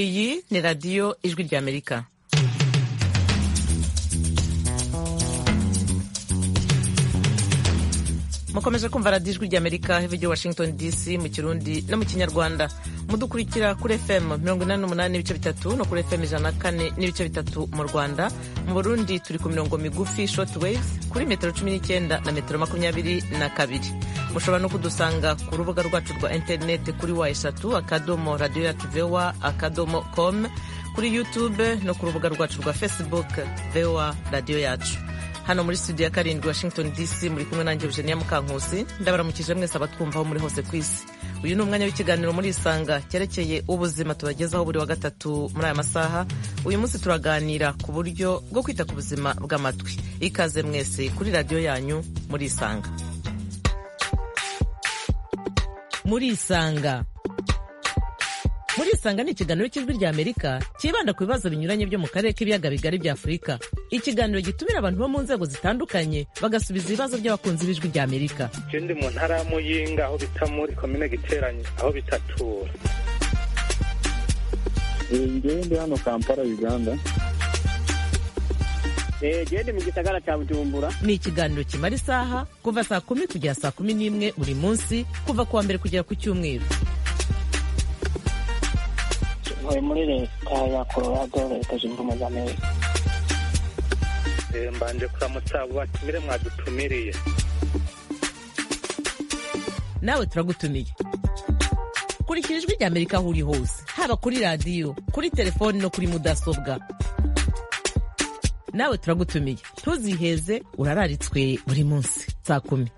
iyi ni radiyo ijwi ry'amerika mukomeje kumva radiyo ijwi ry'amerika hava igihe washington dc mu kirundi no mu kinyarwanda mudukurikira kuri fm mirongo inani n'umunani n'ibice bitatu no kuri fm ijana na kane n'ibice bitatu mu rwanda mu burundi turi ku mirongo migufi short waves kuri metero cumi n'icyenda na metero makumyabiri na kabiri mushobora no kudusanga ku rubuga rwacu rwa interineti kuri wa eshatu akadomo radiyo yacu vewa akadomo com kuri youtube no ku rubuga rwacu rwa facebook vewa radiyo yacu hano muri studio ya karindwi washington dc muri kumwe nanjye eugenia mukankusi ndabaramukije mwese abatwumvaho muri hose ku isi uyu ni umwanya w'ikiganiro muri isanga cyerekeye ubuzima tubagezaho buri wa gatatu muri aya masaha uyu munsi turaganira ku buryo bwo kwita ku buzima bw'amatwi ikaze mwese kuri radiyo yanyu muri isanga muri isanga muri isanga ni ikiganiro cy'ijwi rya amerika cyibanda ku bibazo binyuranye byo mu karere k'ibiyaga bigari bya afurika ikiganiro gitumira abantu bo mu nzego zitandukanye bagasubiza ibibazo by'abakunzi b'ijwi rya amerika ikindi mu ntara ya muyinga aho bita muri komine giteranye aho bitatura ngewe ndi hano kampala uganda gende mu gisagara cya bujumbura ni ikiganiro kimara isaha kuva saa kumi kugera saa kumi n'imwe buri munsi kuva ku wa mbere kugera ku cyumweru ntuye muri leta ya colorado leta zunze ubumwe za amerika mbanje kuramutsa abo batumire mwadutumiriye nawe turagutumiye kurikira ijwi rya amerika aho uri hose haba kuri radiyo kuri telefoni no kuri mudasobwa nawe turagutumiye ntuziheze urararitswe buri munsi saa kumi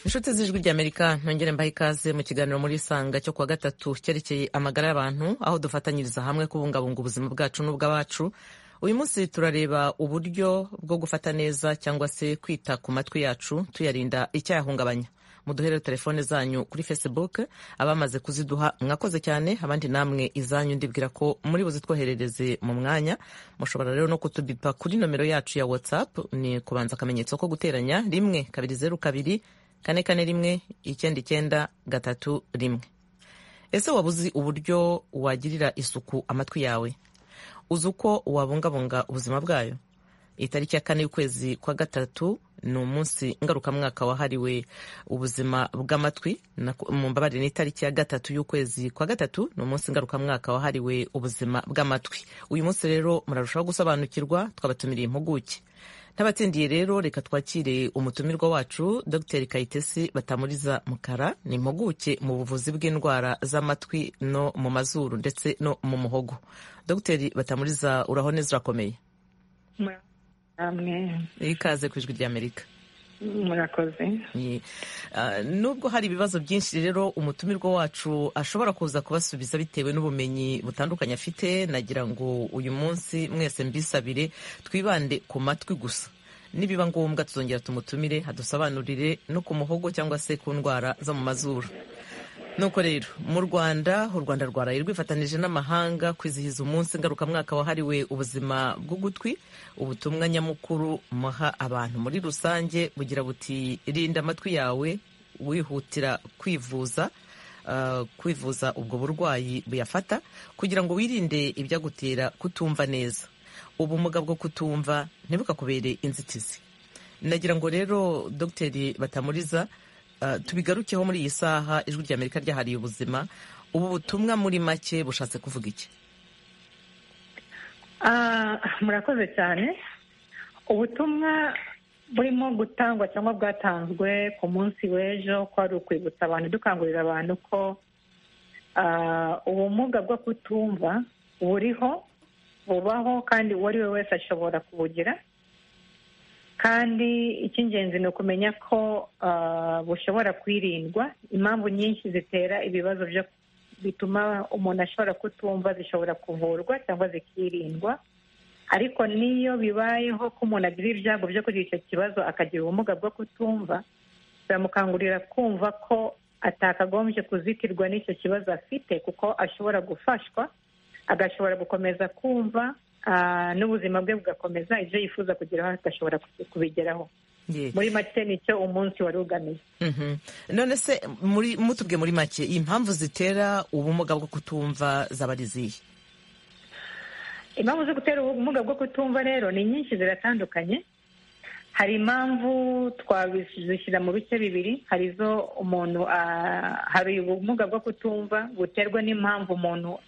inshuti z'ijwi ry'amerika ntongere mbaha ikaze mu kiganiro muri isanga cyo kuwa gatatu cyerekeye amagara y'abantu aho dufatanyiriza hamwe kubungabunga ubuzima bwacu n'ubw'abacu uyu munsi turareba uburyo bwo gufata neza cyangwa se kwita ku matwi yacu tuyarinda icyayahungabanya muduhere telefone zanyu kuri facebook abamaze kuziduha mwakoze cyane abandi namwe izanyu ndibwira ko muri buzitwoherereze mu mwanya mushobora rero no kutubipa kuri nomero yacu ya whatsapp ni kubanza akamenyetso ko guteranya rimwe kabiri zeru kabiri kane kane rimwe icyenda icyenda gatatu rimwe ese waba uzi uburyo wagirira isuku amatwi yawe uzi uko wabungabunga ubuzima bwayo itariki ya kane y'ukwezi kwa gatatu ni umunsi ngarukamwaka wahariwe ubuzima bw'amatwi mu mbabare ni itariki ya gatatu y'ukwezi kwa gatatu ni umunsi ngarukamwaka wahariwe ubuzima bw'amatwi uyu munsi rero murarushaho gusobanukirwa twabatumiriye impuguke n'abatsindiye rero reka twakire umutumirwa wacu dr kayitesi batamuriza mukara ni impuguke mu buvuzi bw'indwara z'amatwi no mu mazuru ndetse no mu muhogo dr batamuriza uraho neza urakomeye ikaze ku ijwi ry'amerika murakoze nubwo hari ibibazo byinshi rero umutumirwa wacu ashobora kuza kubasubiza bitewe n'ubumenyi butandukanye afite nagira ngo uyu munsi mwese mbisabire twibande ku matwi gusa nibiba ngombwa tuzongera tumutumire hadusobanurire no ku muhogo cyangwa se ku ndwara zo mu mazuru nuko rero mu rwanda u rwanda rwaraye rwifatanije n'amahanga kwizihiza umunsi ngarukamwaka wahariwe ubuzima bw'ugutwi ubutumwa nyamukuru muha abantu muri rusange bugira buti rinda amatwi yawe wihutira kwivuza kwivuza ubwo burwayi buyafata kugira ngo wirinde ibyagutera kutumva neza ubumuga bwo kutumva ntibukakubere inzitizi nagira ngo rero dogiteri batamuriza tubigarukeho muri iyi saha ijwi rya amerika ryahariye ubuzima ubu butumwa muri make bushatse kuvuga iki murakoze cyane ubutumwa burimo gutangwa cyangwa bwatanzwe ku munsi w'ejo ko ari ukwibutsa abantu dukangurira abantu ko ubumuga bwo kutumva buriho bubaho kandi uwo ari we wese ashobora kubugira kandi icy'ingenzi ni ukumenya ko bushobora kwirindwa impamvu nyinshi zitera ibibazo byo bituma umuntu ashobora kutumva zishobora kuvurwa cyangwa zikirindwa ariko n'iyo bibayeho ko umuntu agira ibyago byo kugira icyo kibazo akagira ubumuga bwo kutumva biramukangurira kumva ko atakagombye kuzitirwa n'icyo kibazo afite kuko ashobora gufashwa agashobora gukomeza kumva n'ubuzima bwe bugakomeza ibyo yifuza kugeraho agashobora kubigeraho Ye. muri make nicyo umunsi wari ugamiye Mhm. none se muri mutubwe muri make impamvu zitera ubumuga bwo kutumva zaba ari izihe impamvu zo gutera ubumuga bwo kutumva rero ni nyinshi ziratandukanye hari impamvu twazishyira mu bice bibiri hari izo umuntu ah, hari ubumuga bwo kutumva buterwa n'impamvu umuntu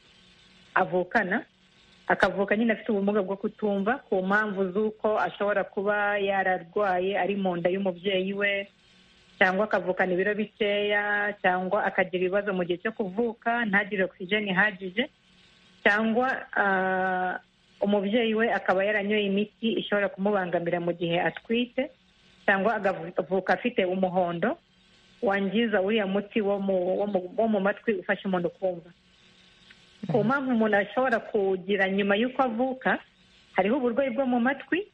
avukana akavuka nyine afite ubumuga bwo kutumva ku mpamvu z'uko ashobora kuba yararwaye ari mu nda y'umubyeyi we cyangwa akavukana ibiro bikeya cyangwa akagira ibibazo mu gihe cyo kuvuka ntagire ogisijeni ihagije cyangwa ah, umubyeyi we akaba yaranyoye imiti ishobora kumubangamira mu gihe atwite cyangwa agavuka afite umuhondo wangiza uriya muti wo mu, wo mu, wo mu matwi ufasha umuntu kumva ku mpamvu umuntu ashobora kugira nyuma y'uko avuka hariho uburwayi bwo mu matwi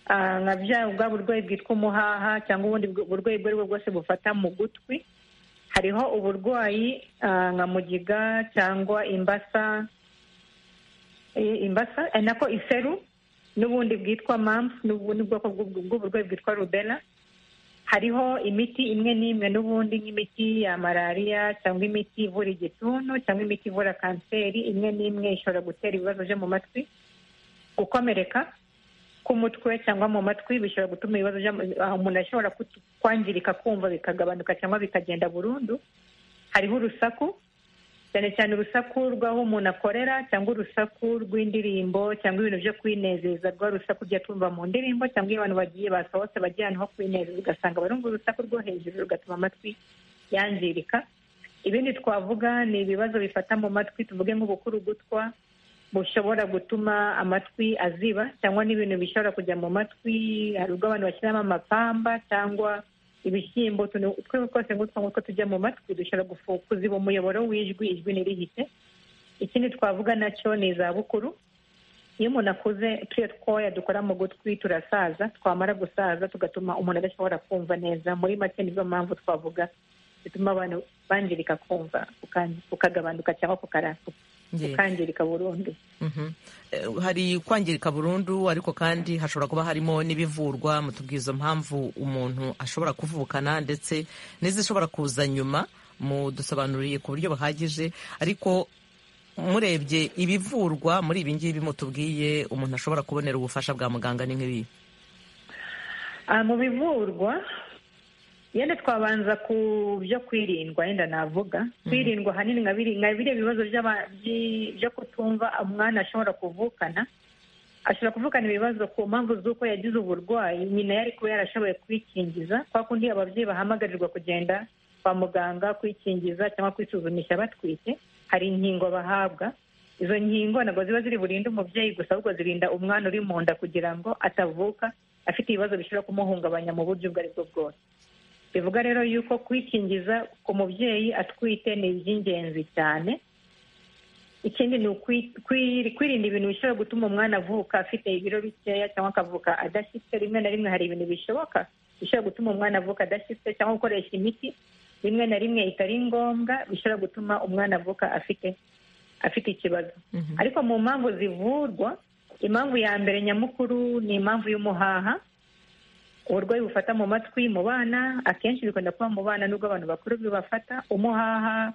ah, nka bya bwa burwayi bwitwa umuhaha cyangwa ubundi bw- burwayi ubwo ari bwo bwose bufata mu gutwi hariho uburwayi ah, nka mugiga cyangwa imbasa Eh, imbasa eh, nako iseru n'ubundi bwitwa mumps n'ubundi bwoko bw'ubwo- bw'uburwayi bwitwa rubella hariho imiti imwe n'imwe n'ubundi nk'imiti ya malariya cyangwa imiti ivura igituntu cyangwa imiti ivura kanseri imwe n'imwe ishobora gutera ibibazo byo mu matwi gukomereka k'umutwe cyangwa mu matwi bishobora gutuma ibibazo byo mu- ah, umuntu ashobora kutu- kwangirika kumva bikagabanuka cyangwa bikagenda burundu hariho urusaku cyane cyane urusaku rw'aho umuntu akorera cyangwa urusaku rw'indirimbo cyangwa ibintu byo kwinezeza rwa rusaku ujya tumva mu ndirimbo cyangwa iyo abantu bagiye basohotse bajya ahantu ho kwinezeza ugasanga barumva urusaku rwo hejuru rugatuma amatwi yangirika ibindi twavuga ni ibibazo bifata mu matwi tuvuge nk'ubukuru gutwa bushobora gutuma amatwi aziba cyangwa n'ibintu bishobora kujya mu matwi hari ubwo abantu bashyiramo amapamba cyangwa ibishyimbo utuntu twose twose nk'utwo ngutwo tujya mu matwi dushobora gufu- kuziba umuyoboro w'ijwi ijwi ntirihite ikindi twavuga nacyo ni izabukuru iyo umuntu akuze turiya twoya dukora mu gutwi turasaza twamara gusaza tugatuma umuntu adashobora kumva neza muri make nizo mpamvu twavuga zituma abantu bangirika kumva kukan- kukagabanuka cyangwa kukara- Ye. kukangirika burundu Mhm. Eh, hari kwangirika burundu ariko kandi hashobora kuba harimo n'ibivurwa mutubwiye izo mpamvu umuntu ashobora kuvukana ndetse n'izishobora kuza nyuma mudusobanuriye ku buryo buhagije ariko murebye ibivurwa muri ibi ngibi mutubwiye umuntu ashobora kubonera ubufasha bwa muganga ni nk'ibi Ah, mu bivurwa yenda twabanza ku byo kwirindwa yenda navuga kwirindwa ahanini nka biri- nka biriya bibazo by'aba- by- byo kutumva umwana ashobora kuvukana ashobora kuvukana ibibazo ku mpamvu z'uko yagize uburwayi nyina yari kuba yarashoboye kwikingiza kwa kundi ababyeyi bahamagarirwa kugenda kwa muganga kwikingiza cyangwa kwisuzumisha batwite hari inkingo bahabwa izo nkingo ntabwo ziba ziri burinde umubyeyi gusa ahubwo zirinda umwana uri mu nda kugira ngo atavuka afite ibibazo bishobora kumuhungabanya mu buryo ubwo ari bwo bwose bivuga rero yuko kwikingiza ku mubyeyi atwite ni iby'ingenzi cyane ikindi ni ukwi- kwi- kwirinda ibintu bishobora gutuma umwana avuka afite ibiro bikeya cyangwa akavuka adashyitse rimwe na rimwe hari ibintu bishoboka bishobora gutuma umwana avuka adashyitse cyangwa gukoresha imiti rimwe na rimwe itari ngombwa bishobora gutuma umwana avuka afite afite ikibazo ariko mu mpamvu zivurwa impamvu ya mbere nyamukuru ni impamvu y'umuhaha uburwayi bufata mu matwi mu bana akenshi bikunda kuba mu bana nubwo abantu bakuru bibafata umuhaha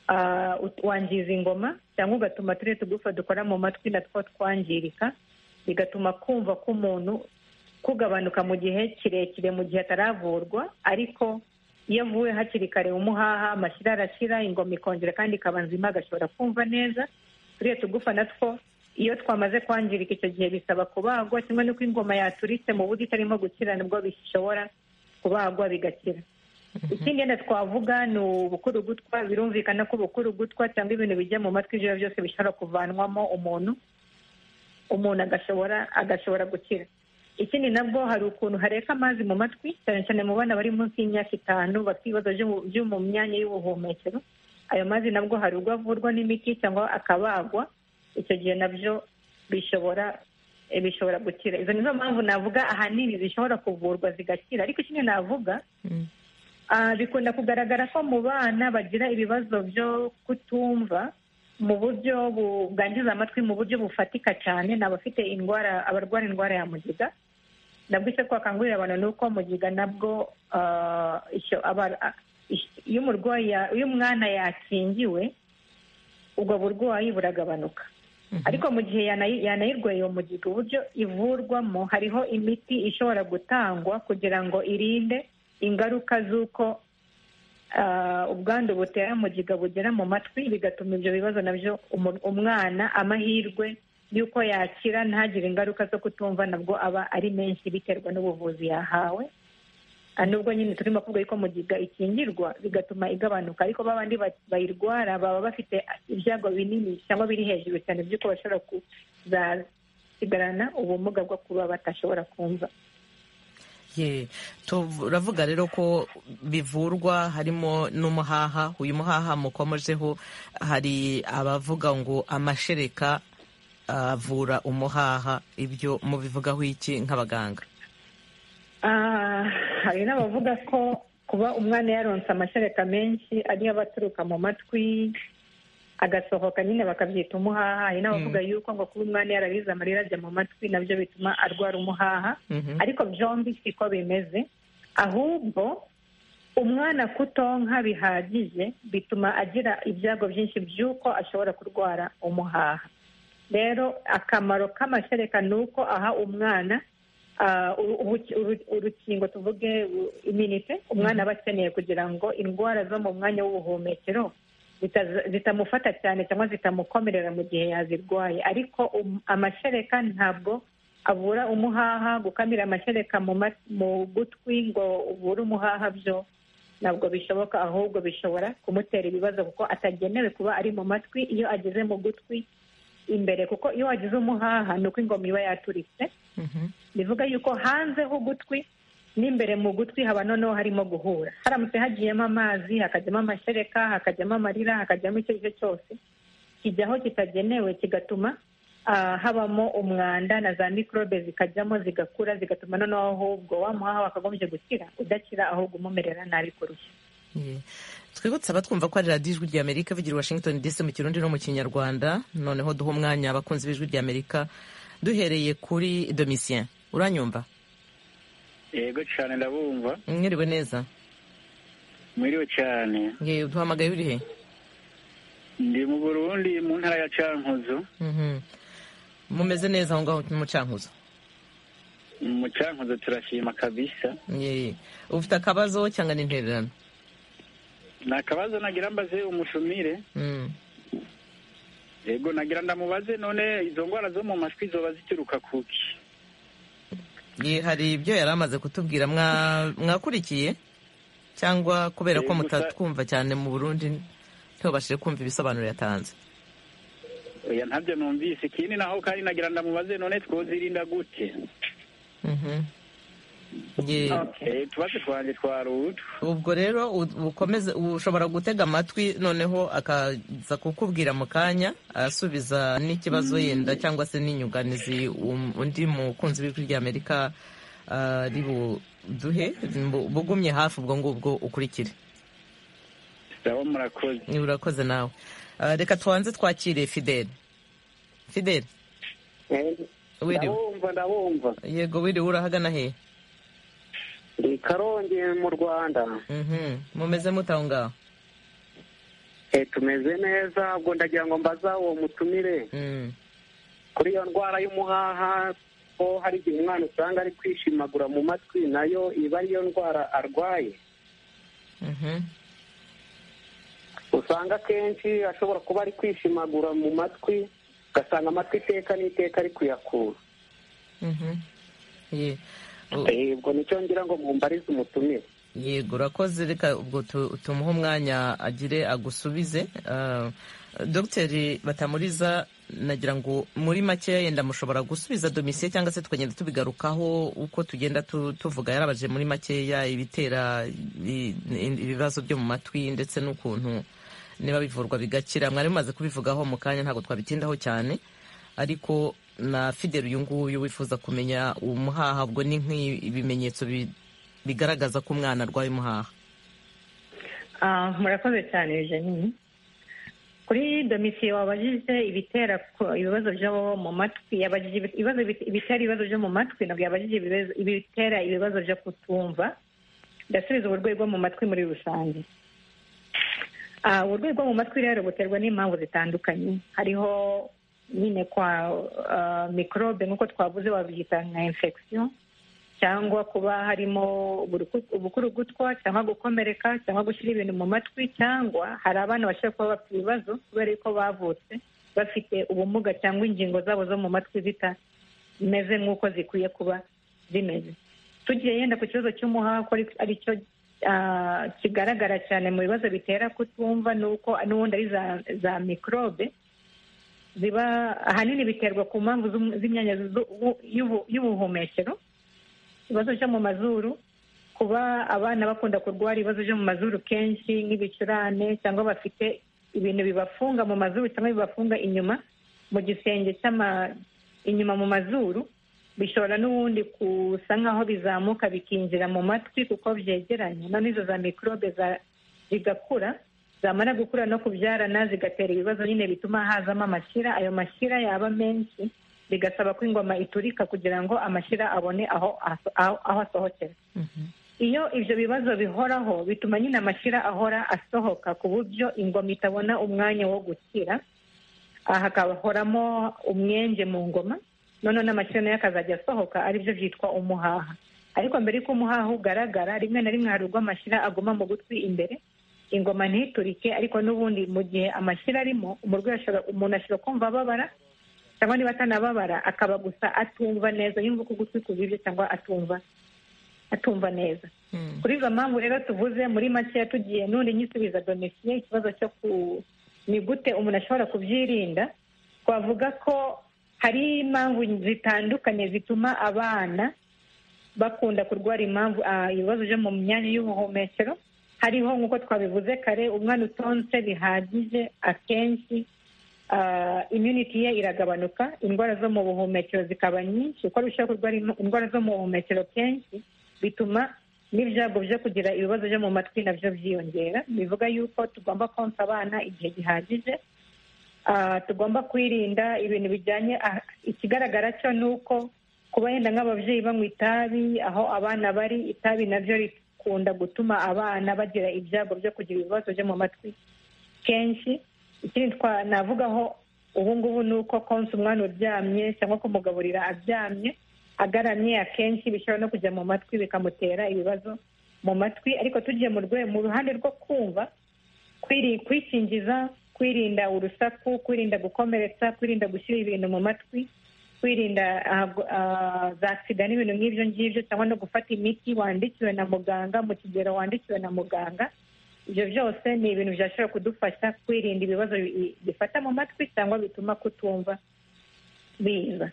ah, ut- wangiza ingoma cyangwa ugatuma turiya tugufa dukora mu matwi natwo twangirika bigatuma kumva k'umuntu kugabanuka mu gihe kirekire mu gihe ataravurwa ariko iyo avuwe hakiri kare umuhaha amashyira arashyira ingoma ikongera kandi ikaba nzima agashobora kumva neza turiya tugufa natwo iyo twamaze kwangirika icyo gihe bisaba kubagwa kimwe n'uko ingoma yaturitse mu buryo itarimo gukira nibwo bishobora kubagwa bigakira ikindi yenda twavuga ni ubukuru gutwa birumvikana ko ubukuru gutwa cyangwa ibintu bijya mu matwi ijoro byose bishobora kuvanwamo umuntu umuntu agashobora agashobora gukira ikindi nabwo hari ukuntu hareka amazi mu matwi cyane cyane mu bana bari munsi y'imyaka itanu bafite ibibazo byo mu- byo mu myanya y'ubuhumekero ayo mazi nabwo hari ubwo avurwa n'imiti cyangwa akabagwa icyo gihe nabyo bishobora eh, bishobora gukira izo nizo mpamvu navuga ahanini zishobora kuvurwa zigakira ariko ikindi navuga Mm. Ah, bikunda kugaragara ko mu bana bagira ibibazo byo kutumva mu buryo bu- bwangiza amatwi mu buryo bufatika cyane ni abafite indwara abarwara indwara ya mugiga nabwo icyo twakangurira abantu ni uko mugiga nabwo ah, icyo aba- ah, ish- iyo umurwayi ya- iyo umwana yakingiwe ubwo burwayi buragabanuka ariko mu gihe yanayi- yanayirwaye uwo mugiga uburyo ivurwamo hariho imiti ishobora gutangwa kugira ngo irinde ingaruka z'uko ah, ubwandu butera mugiga bugera mu matwi bigatuma ibyo bibazo nabyo umu- umwana amahirwe y'uko yakira ntagire ingaruka zo kutumva nabwo aba ari menshi biterwa n'ubuvuzi yahawe Ah, nubwo nyine turimo kuvuga yuko mugiga ikingirwa bigatuma igabanuka ariko ba bandi ba- bayirwara baba bafite ibyago binini cyangwa biri hejuru cyane by'uko bashobora kuzasigarana ubumuga bwo kuba batashobora kumva Ye, turavuga rero ko bivurwa harimo n'umuhaha uyu muhaha mukomojeho hari abavuga ngo amashereka avura umuhaha ibyo mubivugaho iki nk'abaganga Ah, hari n'abavuga ko kuba umwana yaronse amashereka menshi ariyo aba aturuka mu matwi agasohoka nyine bakabyita umuhaha hari n'abavuga yuko ngo kuba umwana yarabize amarira ajya mu matwi nabyo bituma arwara umuhaha Mhm. ariko byombi siko bimeze ahubwo umwana kutonka bihagije bituma agira ibyago byinshi by'uko ashobora kurwara umuhaha rero akamaro k'amashereka ni uko aha umwana ah, uru- uruki- uru- urukingo tuvuge u- iminite umwana aba akeneye kugira ngo indwara zo mu mwanya w'ubuhumekero zitaza- zitamufata cyane cyangwa zitamukomerera mu gihe yazirwaye ariko um- amashereka ntabwo avura umuhaha gukamira amashereka mu ma- mu gutwi ngo uvure umuhaha byo ntabwo bishoboka ahubwo bishobora kumutera ibibazo kuko atagenewe kuba ari mu matwi iyo ageze mu gutwi imbere kuko iyo wagize umuhaha ni uko ingoma iba yaturitse Mhm. bivuga yuko hanze h'ugutwi n'imbere mu gutwi haba noneho harimo guhura haramutse hagiyemo amazi hakajyamo amashereka hakajyamo amarira hakajyamo icyo ari cyo cyose kijyaho kitagenewe kigatuma ah, habamo umwanda na za mikorobe zikajyamo zigakura zigatuma noneho ahubwo wamuhaha wakagombye gukira udakira ahubwo umumerera nabi kurusha Ye. twibutse abatwumva ko ari radiyo ijwi ry'amerika bigira i washington dc mu kirundi no mu kinyarwanda noneho duha umwanya abakunzi b'ijwi ry'amerika duhereye kuri domitien uranyumva yego cyane ndabumva mwiriwe neza mwiriwe cyane Ye, uduhamagaye uri he ndi mu burundi mu ntara ya cankuzo Mhm. mumeze neza aho ngaho mu cankuzo mu cankuzo turashima kabisa Ye. ufite akabazo cyangwa n'intererano nta kabazo nagira mbaze umushumire Mm. yego nagira ndamubaze none izo ndwara zo mu matwi zoba zituruka kuki Ye, hari ibyo yari amaze kutubwira Mwa- mwakurikiye cyangwa kubera ko Eh, gusa- mutatwumva cyane mu burundi ntibabashije kumva ibisobanuro yatanze oya ntabyo numvise ikindi naho kandi nagira ndamubaze none twozirinda gute Mhm. Ye. Eh, utubazo twanje twarutu ubwo rero u- ukomeze ushobora gutega amatwi noneho akaza kukubwira mu kanya asubiza n'ikibazo yenda cyangwa se n'inyunganizi um- undi mukunzi w'ijwi ry'amerika ah, ari buduhe bu- bugumye hafi ubwo ngubwo ukurikire ndabo murakoze urakoze nawe Ah, reka tubanze twakire fideli fideli wiriwe ndabumva ndabumva yego wiriwe urahagana he ndi karongi mu rwanda Mhm. mumeze mute aho ngaho Eh, tumeze neza ubwo ndagira ngo mbaza uwo mutumire Mm. kuri iyo ndwara y'umuhaha ko hari igihe umwana usanga ari kwishimagura mu matwi nayo iba ariyo ndwara arwaye Mhm. usanga akenshi ashobora kuba ari kwishimagura mu matwi ugasanga amatwi iteka n'iteka ari kuyakura Mhm. Ye. U- Eh, ubwo nicyo ngira ngo mumbarize umutumire yego urakoze reka ubwo tu- tumuhe umwanya agire agusubize Ah, dogiteri batamuriza nagira ngo muri makeya yenda mushobora gusubiza domisiye cyangwa se tukagenda tubigarukaho uko tugenda tu- tuvuga yarabaje muri makeya ibitera i- i- ibibazo byo mu matwi ndetse n'ukuntu niba bivurwa bigakira mwari mumaze kubivugaho mu kanya ntabwo twabitindaho cyane ariko na fideli uyu nguyu wifuza kumenya umuhaha ubwo ni nk'ibimenyetso bi- bigaragaza ko umwana arwaye umuhaha Ah, murakoze cyane jenini kuri domisiye wabajije ibitera ku- ibibazo byo mu matwi yabajije ibi- ibibazo bit- ibitera ibibazo byo mu matwi nabwo yabajije ibibazo- ibitera ibibazo byo kutumva ndasubiza uburwayi bwo mu matwi muri rusange Ah, uburwayi bwo mu matwi rero buterwa n'impamvu zitandukanye hariho nyine kwa ah, mikorobe nk'uko twavuze wabyita nka infection cyangwa kuba harimo uburuku- ubukurugutwa cyangwa gukomereka cyangwa gushyira ibintu mu matwi cyangwa hari abana bashobora kuba bafite ibibazo kubera yuko bavutse bafite ubumuga cyangwa ingingo zabo zo mu matwi zitameze nk'uko zikwiye kuba zimeze tugiye yenda ku kibazo cy'umuhako ari cyo ah, kigaragara cyane mu bibazo bitera kutumva nuko n'ubundi ari za, za mikorobe ziba ahanini biterwa ku mpamvu z'um- z'imyanya zu- u- y'ubu- y'ubuhumekero ibibazo byo mu mazuru kuba abana bakunda kurwara ibibazo byo mu mazuru kenshi nk'ibicurane cyangwa bafite ibintu bibafunga mu mazuru cyangwa bibafunga inyuma mu gisenge cy'ama inyuma mu mazuru bishobora n'ubundi gusa nk'aho bizamuka bikinjira mu matwi kuko byegeranye noneho izo za mikorobe za- zigakura zamara gukura no kubyarana zigatera ibibazo nyine bituma hazamo amashyira ayo mashyira yaba menshi bigasaba ko ingoma iturika kugira ngo amashyira abone aho aso- aho aho asohokera Mhm. iyo ibyo bibazo bihoraho bituma nyine amashyira ahora asohoka ku buryo ingoma itabona umwanya wo gukira aha hakahoramo umwenge mu ngoma noneho n'amashyira nayo akazajya asohoka aribyo byitwa umuhaha ariko mbere y'uko umuhaha ugaragara rimwe na rimwe hari ubwo amashyira aguma mu gutwi imbere ingoma ntiturike ariko n'ubundi mu gihe amashyira arimo umurwayi ashobora umuntu ashobora kumva ababara cyangwa niba atanababara akaba gusa atumva neza yumva ko ugutwi kubibye cyangwa atumva atumva neza Mm. kuri izo mpamvu rero tuvuze muri makeya tugiye n'undi nyisubiza domisiye ikibazo cyo ku ni gute umuntu ashobora kubyirinda twavuga ko hari impamvu zitandukanye zituma abana bakunda kurwara impamvu ah, ibibazo byo mu myanya y'ubuhumekero hariho nk'uko twabivuze kare umwana utonse bihagije akenshi ah, immunity ye iragabanuka indwara zo mu buhumekero zikaba nyinshi uko arushaho kurwara im- indwara zo mu buhumekero kenshi bituma n'ibyago byo kugira ibibazo byo mu matwi nabyo byiyongera bivuga yuko tugomba konsa abana igihe gihagije Ah, tugomba kwirinda ibintu bijyanye ah, ikigaragara cyo ni uko kuba yenda nk'ababyeyi banywa itabi aho abana bari itabi nabyo rikunda gutuma abana bagira ibyago byo kugira ibibazo byo mu matwi kenshi ikindi twa navugaho ubu ngubu ni uko konsa umwana uryamye cyangwa kumugaburira aryamye agaramye akenshi bishobora no kujya mu matwi bikamutera ibibazo mu matwi ariko tugiye mu rwe mu ruhande rwo kumva kwiri- kwikingiza kwirinda urusaku kwirinda gukomeretsa kwirinda gushyira ibintu mu matwi kwirinda ah, gu- ah, za sida n'ibintu nk'ibyo ngibyo cyangwa no gufata imiti wandikiwe na muganga mu kigero wandikiwe na muganga ibyo byose ni ibintu byashobora kudufasha kwirinda ibibazo bi- bifata mu matwi cyangwa bituma kutumva biza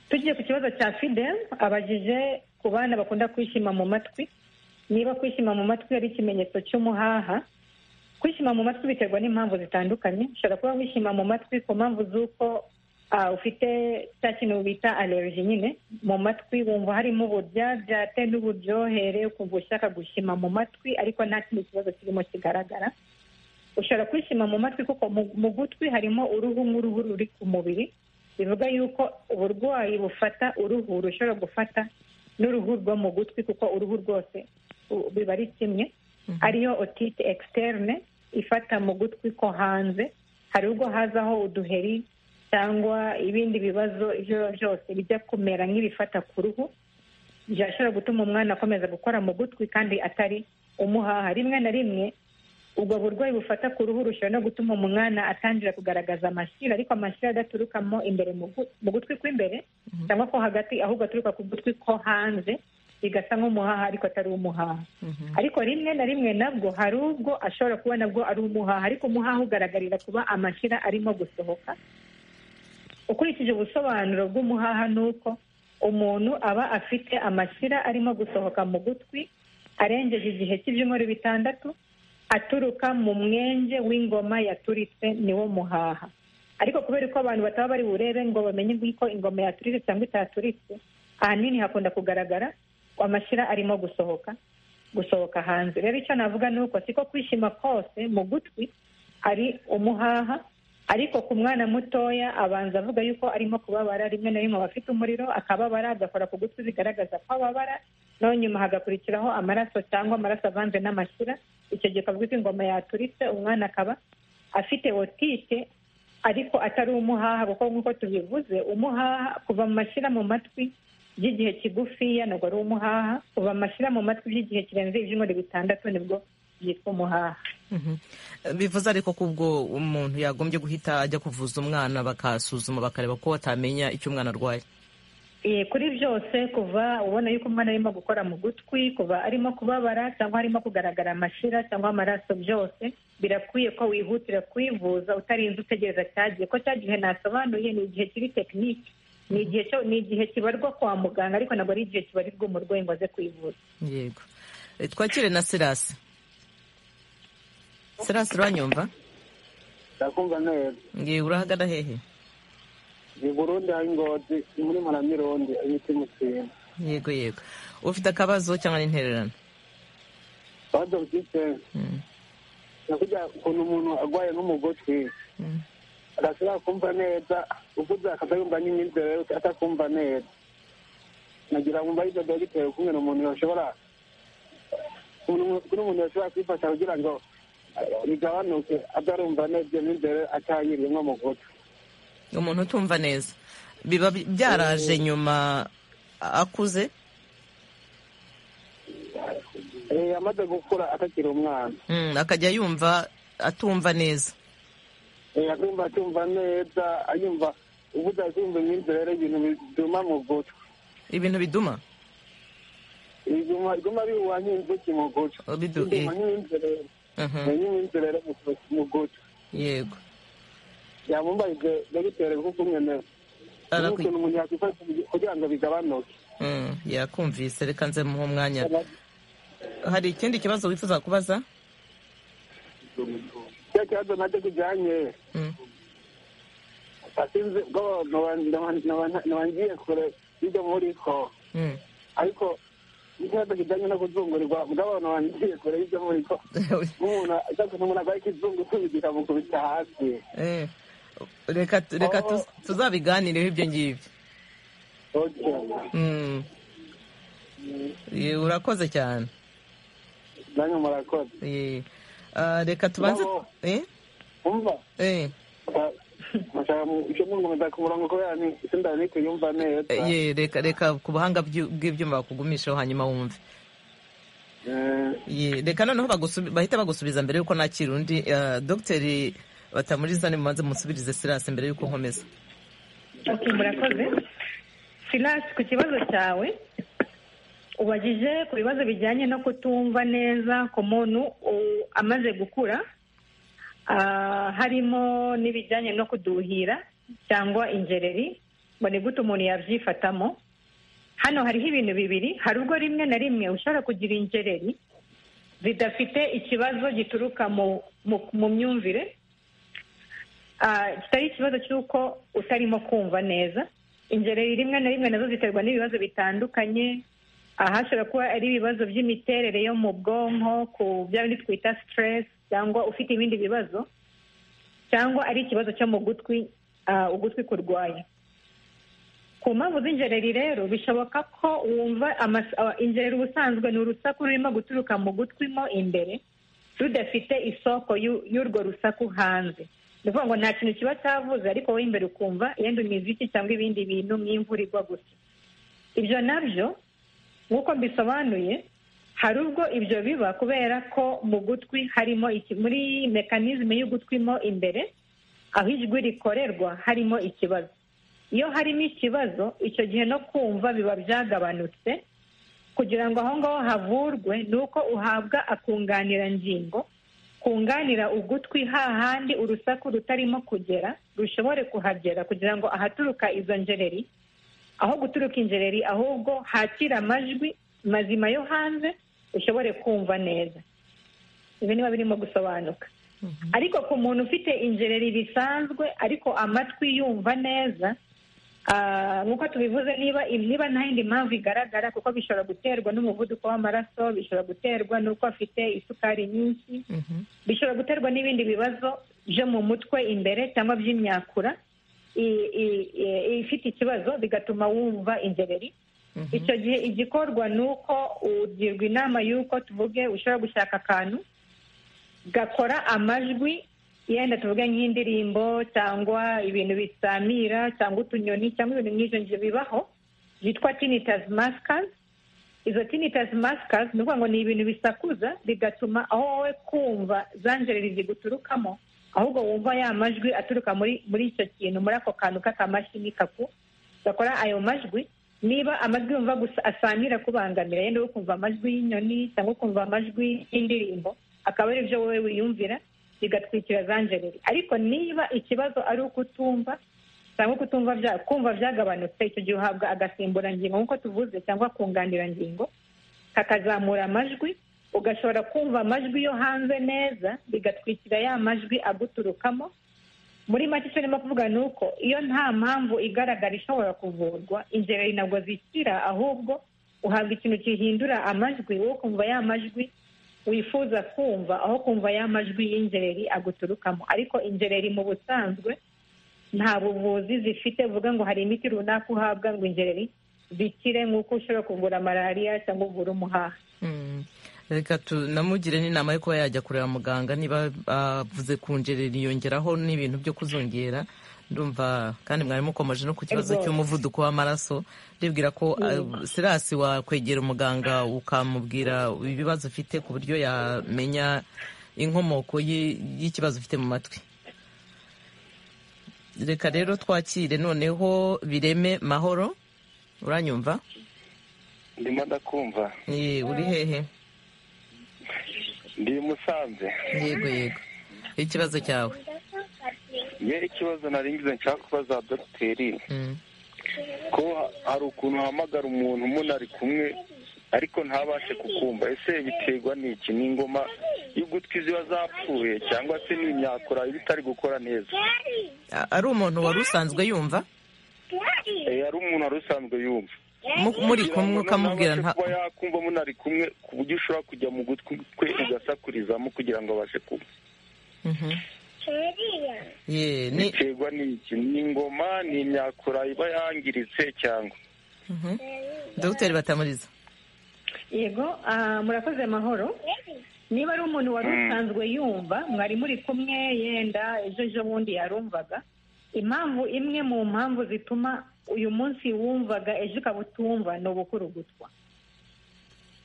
tugiye ku kibazo cya fidel abajije ku bana bakunda kwishima mu matwi niba kwishima mu matwi ari ikimenyetso cy'umuhaha kwishima mu matwi biterwa n'impamvu zitandukanye ushobora kuba wishima mu matwi ku mpamvu z'uko ah, ufite cya kintu bita allergy nyine mu matwi wumva harimo uburyaryate n'uburyohere ukumva ushaka gushima mu matwi ariko nta kindi kibazo kirimo kigaragara ushobora kwishima mu matwi kuko mu- mu gutwi harimo uruhu nk'uruhu ruri ku mubiri bivuga yuko uburwayi bufata uruhu rushobora gufata n'uruhu rwo mu gutwi kuko uruhu rwose u- biba ari kimwe ariyo otite externe ifata mu gutwi ko hanze hari ubwo hazaho uduheri cyangwa ibindi bibazo ibyo ari byo byose bijya kumera nk'ibifata ku ruhu byashobora gutuma umwana akomeza gukora mu gutwi kandi atari umuhaha rimwe na rimwe ubwo burwayi bufata ku ruhu rushobora no gutuma umwana atangira kugaragaza amashyira ariko amashyira adaturukamo imbere mu gu- mu gutwi kw'imbere cyangwa ko hagati ahubwo aturuka ku gutwi ko hanze bigasa nk'umuhaha ariko atari umuhaha ariko rimwe na rimwe nabwo hari ubwo ashobora kuba nabwo ari umuhaha ariko umuhaha ugaragarira kuba amashyira arimo gusohoka ukurikije ubusobanuro bw'umuhaha ni uko umuntu aba afite amashyira arimo gusohoka mu gutwi arengeje igihe cy'ibyumweru bitandatu aturuka mu mwenge w'ingoma yaturitse niwo muhaha ariko kubera ko abantu bataba bari burebe ngo bamenye ko ingoma yaturitse cyangwa itaturitse ahanini hakunda kugaragara amashyira arimo gusohoka gusohoka hanze rero icyo navuga ni uko siko kwishima kose mu gutwi ari umuhaha ariko ku mwana mutoya abanza avuga yuko arimo kubabara rimwe na rimwe aba afite umuriro akababara agakora ku gutwi bigaragaza ko ababara naho nyuma hagakurikiraho amaraso cyangwa amaraso avanze n'amashyira icyo gihe kavuga ko ingoma yaturitse umwana akaba afite otite ariko atari umuhaha kuko nk'uko tubivuze umuhaha kuva mu mashyira mu matwi by'igihe kigufiya ntabwo ari umuhaha kuva mu mashyira mu matwi by'igihe kirenze ibyumweru bitandatu nibwo byitwa umuhaha bivuze ariko ko ubwo umuntu yagombye guhita ajya kuvuza umwana bakasuzuma bakareba ko batamenya icyo umwana arwaye kuri byose kuva ubona yuko umwana arimo gukora mu gutwi kuva arimo kubabara cyangwa arimo kugaragara amashira cyangwa amaraso byose birakwiye ko wihutira kwivuza utarinze utegereza cyagiye ko cyagihe nasobanuye ni igihe kiri tekinike ni igihe cyo ni igihe kibarwa kwa muganga ariko ntabwo ari igihe kibarirwa umurwayi ngo aze kwivuza yego twakire na serasi serasi uranyumva ndakumva neza ngiye urahagana hehe ni burundi hari ingozi ni muri maramironde ibiti mutsima yego yego ufite akabazo cyangwa n'intererano bazo byitsenze Mm, nakujya ukuntu umuntu arwaye n'umugotwi mm. adashobora kumva neza uvuze akajya yumva n'imyizerere ye atakumva neza nagira ngo mbahe ibyo dogiteri kumwe n'umuntu yashobora umuntu- kuri umuntu yashobora kwifasha kugira ngo eh, bigabanuke atarumva neza iyo myizere atayirimo mu gutwi umuntu utumva neza biba bi- byaraje nyuma akuze Eh, amaze gukura atakiri umwana Mm, akajya yumva atumva neza Eh, akumva atumva neza ayumva uvuze akumva imyizerere ibintu biduma mu gutwi ibintu biduma iguma iguma bihuha nk'inzuki mu gutwi Oh, bidu- iguma eh. nk'imyizerere Mhm, ni nk'imyizerere mu gutwi- mu gutwi yego yamumbaje dogiteri kuko umwene Arakwi- ukuntu umuntu yakwifasha kugira ngo bigabanuke Mm, yakumvise reka nze muhe umwanya hari ikindi kibazo wifuza kubaza cyo kibazo nacyo kijyanye Mm, asinzi ubwo nabangiye kure y'ibyo muri ko mm. ariko ikibazo kijyanye no kuzungurirwa mugabo nabangiye kure y'ibyo muri ko nk'umuntu ashaka umuntu arwaye ikizungu tubigira mu kubita hasi Eh, reka reka tu- tuzabiganireho ibyo ngibyo Okay. Mm. Eh, urakoze cyane nanyu murakoze Eh, ah, reka tubanze Bravo. Eh, umva eh, mashaka icyo mwungumeza ku murongo kubera ni sindari ni kuyumva neza eh, reka reka ku buhanga bw'ibyo- bw'ibyuma bakugumishaho hanyuma wumve Eh, Ye, reka noneho bagusubi- bahita bagusubiza mbere yuko nakira undi Ah, dogiteri batamuriza nimubanze musubirize sirasi mbere yuko nkomeza Ok, murakoze silas ku kibazo cyawe ubajije ku bibazo bijyanye no kutumva neza ku muntu u- amaze gukura Ah, harimo n'ibijyanye no kuduhira cyangwa ingereri ngo ni gute umuntu yabyifatamo hano hariho ibintu bibiri hari ubwo rimwe na rimwe ushobora kugira ingereri zidafite ikibazo gituruka mu- mu- mu myumvire Ah, kitari ikibazo cy'uko utarimo kumva neza ingereri rimwe na rimwe nazo ziterwa n'ibibazo bitandukanye ahashobora kuba ari ibibazo by'imiterere yo mu bwonko ku bya bindi twita stress cyangwa ufite ibindi bibazo cyangwa ari ikibazo cyo mu gutwi ah, ugutwi kurwaye ku mpamvu z'ingereri rero bishoboka ko wumva amas- ah, ingereri ubusanzwe ni urusaku rurimo guturuka mu gutwi mo imbere rudafite isoko y'u- y'urwo rusaku hanze ni ukuvuga ngo nta kintu kiba cyavuze ariko wowe imbere ukumva yenda imiziki cyangwa ibindi bintu nk'imvura igwa gusa ibyo nabyo nk'uko mbisobanuye hari ubwo ibyo biba kubera ko mu gutwi harimo iki- muri mekanizme y'ugutwi mo imbere aho ijwi rikorerwa harimo ikibazo iyo harimo ikibazo icyo gihe no kumva biba byagabanutse kugira ngo aho ngaho havurwe ni uko uhabwa akunganirangingo kunganira ugutwi hahandi urusaku rutarimo kugera rushobore kuhagera kugira ngo ahaturuka izo ngereri aho guturuka ingereri ahubwo hakire amajwi mazima yo hanze ushobore kumva neza ibi niba birimo gusobanuka ariko ku muntu ufite ingereri bisanzwe ariko amatwi yumva neza Ah, nk'uko tubivuze niba niba nta yindi mpamvu igaragara kuko bishobora guterwa n'umuvuduko w'amaraso bishobora guterwa n'uko afite isukari nyinshi bishobora guterwa n'ibindi bibazo byo mu mutwe imbere cyangwa by'imyakura i- i- i- ifite ikibazo bigatuma wumva inzoberi icyo gihe igikorwa ni uko ugirwa inama y'uko tuvuge ushobora gushaka akantu gakora amajwi yenda tuvuge nk'indirimbo cyangwa ibintu bisamira cyangwa utunyoni cyangwa ibintu nk'ibyo ngibyo bibaho byitwa tinnitus maskers izo tinnitus maskers ni ukuvuga ngo ni ibintu bisakuza bigatuma aho wowe kumva za njeri ziguturukamo ahubwo wumva ya majwi aturuka muri muri icyo kintu muri ako kantu k'akamashini kaku gakora ayo majwi niba amajwi yumva gusa asangira akubangamira yenda ukumva amajwi y'inyoni cyangwa ukumva amajwi y'indirimbo akaba ari byo wowe wiyumvira bigatwikira za njeri ariko niba ikibazo ari uko utumva cyangwa kutumva bya kumva byagabanutse icyo gihe uhabwa agasimburangingo nk'uko tuvuze cyangwa kunganirangingo kakazamura amajwi ugashobora kumva amajwi yo hanze neza bigatwikira ya majwi aguturukamo muri make icyo ndimo kuvuga ni uko iyo nta mpamvu igaragara ishobora kuvurwa ingereri ntabwo zikira ahubwo uhabwa ikintu gihindura amajwi wo kumva ya majwi wifuza kumva aho kumva ya majwi y'ingereri aguturukamo ariko ingereri mu busanzwe nta buvuzi zifite uvuga ngo hari imiti runaka uhabwa ngo ingereri zikire nk'uko ushobora kuvura malariya cyangwa uvura umuhaha Mm. reka tunamugire n'inama yo kuba yajya kureba muganga niba avuze kunjerera yongeraho n'ibintu byo kuzongera ndumva kandi mwari mukomeje no ku kibazo Rwose. cy'umuvuduko w'amaraso ndibwira ko uh, sirasi wakwegera umuganga ukamubwira ibibazo ufite ku buryo yamenya inkomoko y'i- y'ikibazo ufite mu matwi reka rero twakire noneho bireme mahoro uranyumva ndimo ndakumva Eh, uri hehe ndi musanze yego yego ikibazo cyawe ye ikibazo naringize nshaka kubaza dogiteri Mm. ko hari ukuntu uhamagara umuntu umuntu ari kumwe ariko ntabashe kukumva ese biterwa n'iki ni ingoma y'ugutwi ziba zapfuye cyangwa se ni imyakura iba itari gukora neza A- ari umuntu wari usanzwe yumva Eh, hari umuntu wari usanzwe yumva Mu- muri kumwe ukamubwira ntabashe nta kuba yakumva umuntu ari kumwe ku buryo ushobora kujya mu gutwi kwe ugasakurizamo kugira ngo abashe kumva Mhm. Ye, ni- biterwa n'iki ni ingoma ni imyakura iba yangiritse cyangwa Mhm. dogiteri batamuriza yego ah, murakoze amahoro niba ari umuntu wari Mm. usanzwe yumva mwari muri kumwe yenda ejo ejo bundi yarumvaga impamvu imwe mu mpamvu zituma uyu munsi wumvaga ejo ukaba utumva ni ubukurugutwa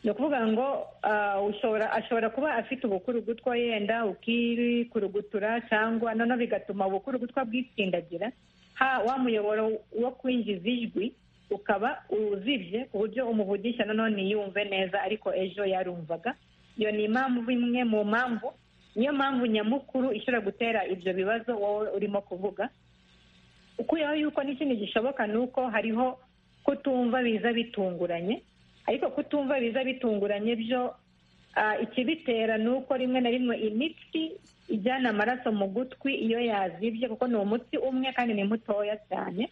ni ukuvuga ngo ah, ushobora ashobora kuba afite ubukurugutwa yenda ukikurugutura cyangwa noneho bigatuma ubukurugutwa bwitsindagira ha wa muyoboro wo kwinjiza ijwi ukaba uzibye ku buryo umuvugisha noneho ntiyumve neza ariko ejo yarumvaga iyo ni impamvu imwe mu mpamvu niyo mpamvu nyamukuru ishobora gutera ibyo bibazo wowe urimo kuvuga ukuyeho yuko n'ikindi gishoboka ni uko hariho kutumva biza bitunguranye ariko kutumva biza bitunguranye byo ah, ikibitera ni uko rimwe na rimwe imitsi ijyana amaraso mu gutwi iyo yazibye kuko ni umutsi umwe kandi ni mutoya cyane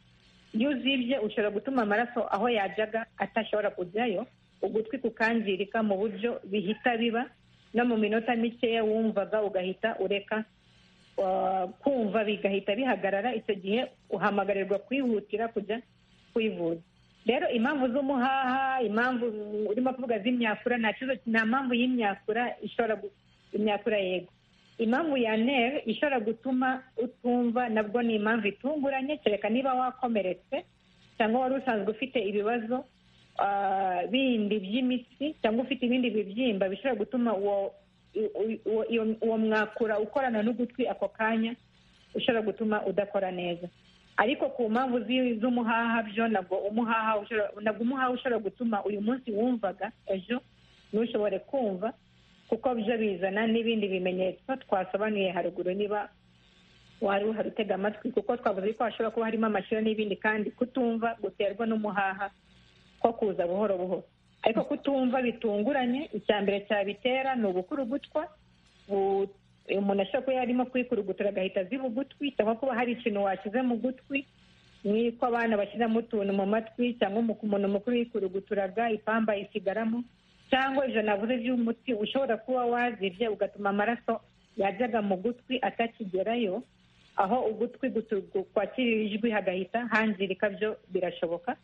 iyo uzibye ushobora gutuma amaraso aho yajyaga atashobora kujyayo ugutwi kukangirika mu buryo bihita biba no mu minota mikeya wumvaga ugahita ureka uh, kumva bigahita bihagarara icyo gihe uhamagarirwa kwihutira kujya kwivuza rero impamvu z'umuhaha impamvu mm, urimo kuvuga z'imyakura nta kibazo nta mpamvu y'imyakura ishobora gu- imyakura yego impamvu ya nere ishobora gutuma utumva nabwo ni impamvu itunguranye kereka niba wakomeretse cyangwa wari usanzwe ufite ibibazo ah, bindi by'imitsi cyangwa ufite ibindi bibyimba bishobora gutuma uwo i- u- uwo- iyo- uwo mwakura ukorana n'ugutwi ako kanya ushobora gutuma udakora neza ariko ku mpamvu zi- z'umuhaha byo nabwo umuhaha ushobora- nabwo umuhaha ushobora gutuma uyu munsi wumvaga ejo ntushobore kumva kuko byo bizana n'ibindi bimenyetso twasobanuye haruguru niba wari uhari utega amatwi kuko twavuze ko hashobora kuba harimo amashyira n'ibindi kandi kutumva guterwa n'umuhaha ko kuza buhoro buhoro ariko kutumva bitunguranye icya mbere cyabitera ni ubukurugutwa bu- umuntu ashobora kuba yarimo kwikurugutura agahita aziba ugutwi cyangwa kuba hari ikintu washyize mu gutwi niko abana bashyiramo utuntu mu matwi cyangwa umu- umuntu mukuru yikuruguturaraga ipamba isigaramo cyangwa ibyo navuze by'umuti ushobora kuba wazibye ugatuma amaraso yajyaga mu gutwi atakigerayo aho ugutwi gutu- gu- kwakirira ijwi hagahita hangirika byo birashoboka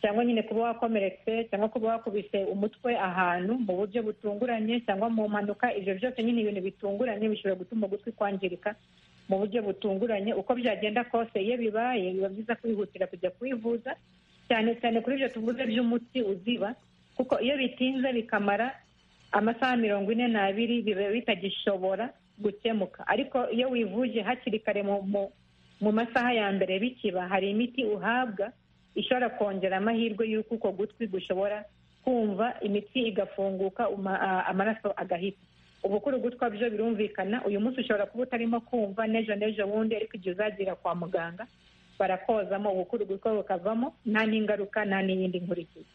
cyangwa nyine kuba wakomeretse cyangwa kuba wakubise umutwe ahantu mu buryo butunguranye cyangwa mu mpanuka ibyo byose nyine ibintu bitunguranye bishobora gutuma ugutwi kwangirika mu buryo butunguranye uko byagenda kose iyo bibaye biba byiza kwihutira kujya kwivuza cyane cyane kuri ibyo tuvuze by'umuti uziba kuko iyo bitinze bikamara amasaha mirongo ine n'abiri biba bitagishobora gukemuka ariko iyo wivuje hakiri kare mu, mu, mu masaha ya mbere bikiba hari imiti uhabwa ishobora kongera amahirwe y'uko uko gutwi gushobora kumva imitsi igafunguka uma- a- amaraso agahita ubu kuri ugutwa byo birumvikana uyu munsi ushobora kuba utarimo kumva n'ejo n'ejo bundi ariko igihe uzagira kwa muganga barakozamo ubukuru gutwa bukavamo nta n'ingaruka nta n'iyindi nkurikizi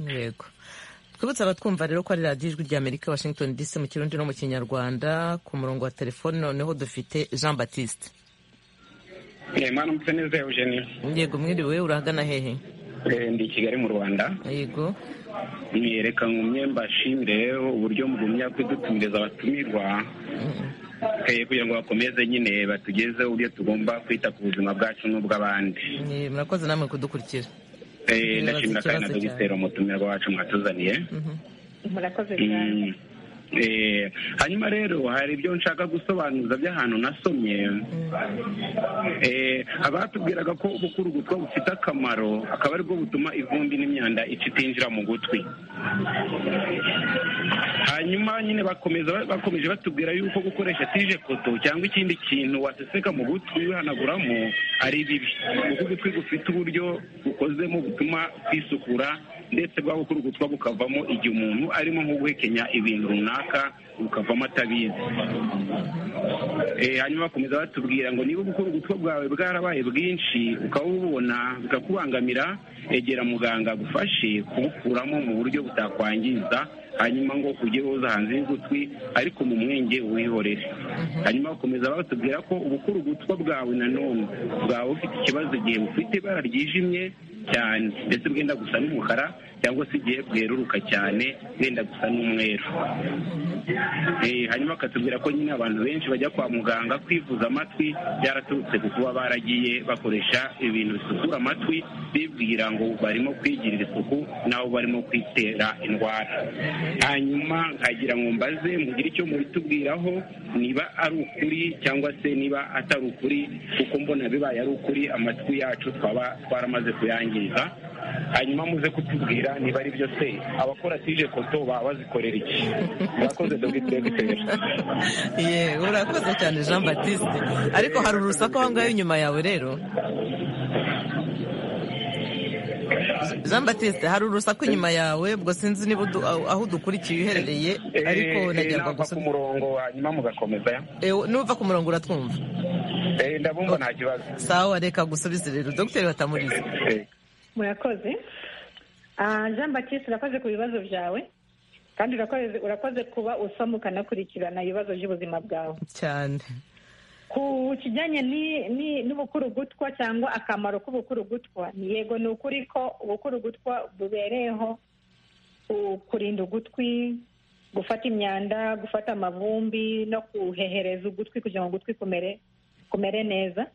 yego twibutse abatwumva rero ko ari radiyo ijwi ry'amerika washington dc mu kirundi no mu kinyarwanda ku murongo wa telefone noneho dufite jean batiste Eh, mwana mutse neza Eugenie yego mwiriwe urahagana hehe Eh, ndi i Kigali mu Rwanda yego mwiyereka ngumye mbashimire uburyo mugumya kudutumiriza abatumirwa eh, kugira ngo bakomeze nyine batugeze uburyo tugomba kwita ku buzima bwacu n'ubw'abandi Eh, murakoze namwe kudukurikira Eh, Nibaza ndashimira kandi na ikibazo dogiteri umutumirwa wacu mwatuzaniye murakoze cyane Mm. Eh, hanyuma rero hari ibyo nshaka gusobanuza by'ahantu nasomye Eh, abatubwiraga ko gukura ugutwa bufite akamaro akaba aribwo butuma ivumbi n'imyanda ica itinjira mu gutwi hanyuma nyine bakomeza bakomeje batubwira yuko gukoresha tije koto cyangwa ikindi kintu waseseka mu gutwi wihanaguramo ari bibi kuko ugutwi gufite uburyo bukozemo butuma kwisukura ndetse bwa gukura ugutwa bukavamo igihe umuntu arimo nko guhekenya ibintu runaka bukavamo atabizi Eh, hanyuma bakomeza batubwira ngo niba gukora ubutwa bwawe bwarabaye bwinshi ukaba ububona bikakubangamira egera muganga agufashe kubukuramo mu buryo butakwangiza hanyuma ngo ujye woza hanze y'ugutwi ariko mu mwenge wihorere hanyuma bakomeza batubwira ko ubukura ugutwa bwawe nanone bwaba bufite ikibazo igihe bufite ibara ryijimye cyane ndetse bwenda gusa n'umukara cyangwa se igihe bweruruka cyane bwenda gusa n'umweru Eh, hanyuma bakatubwira ko nyine abantu benshi bajya kwa muganga kwivuza amatwi byaraturutse ku kuba baragiye bakoresha ibintu bisukura amatwi bibwira ngo barimo kwigirira isuku nabo barimo kwitera indwara hanyuma nkagira ngo mbaze mugire icyo mubitubwiraho niba ari ukuri cyangwa se niba atari ukuri kuko mbona bibaye ari ukuri amatwi yacu twaba twaramaze kuyangiza hanyuma muze kutubwira niba ari byo se abakora tije koto baba bazikorera iki murakoze dogiteri yego urakoze cyane jean batiste ariko hari urusaku aho ngaho inyuma yawe rero jean batiste hari urusaku inyuma yawe ubwo sinzi niba udu- aho aho udukurikiye uherereye ariko nagira ngo nava ku gusa murongo hanyuma mugakomeza nuva ku murongo uratwumva Eh, ndabumva nta kibazo sawa reka gusubize rero dogiteri batamurize Eh, murakoze Ah, jean batiste urakoze ku bibazo byawe kandi urakoze urakoze kuba usoma ukanakurikirana ibibazo by'ubuzima bwawe cyane ku kijyanye ni- ni- n'ubukurugutwa cyangwa akamaro k'ubukurugutwa yego ni ukuri ko ubukurugutwa bubereyeho ku- kurinda ugutwi gufata imyanda gufata amavumbi no kuhehereza ugutwi kugira ngo ugutwi kumere kumere neza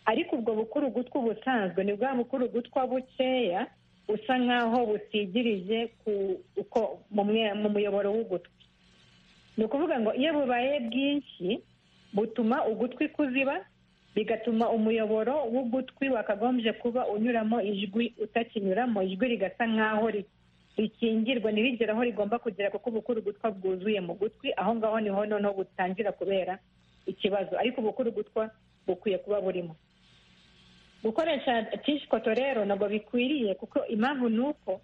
ariko ubwo bukurugutwa ubusanzwe ni bwa bukurugutwa bukeya busa nk'aho busigirije ku uko mu mwe- mu muyoboro w'ugutwi ni ukuvuga ngo iyo bubaye bwinshi butuma ugutwi kuziba bigatuma umuyoboro w'ugutwi wakagombye kuba unyuramo ijwi utakinyuramo ijwi rigasa nk'aho ri- rikingirwa ntirigere aho rigomba kugera kuko ubukuru gutwa bwuzuye mu gutwi aho ngaho niho noneho butangira kubera ikibazo ariko ubukuru gutwa bukwiye kuba burimo gukoresha tishikoto rero ntabwo bikwiriye kuko impamvu ni uko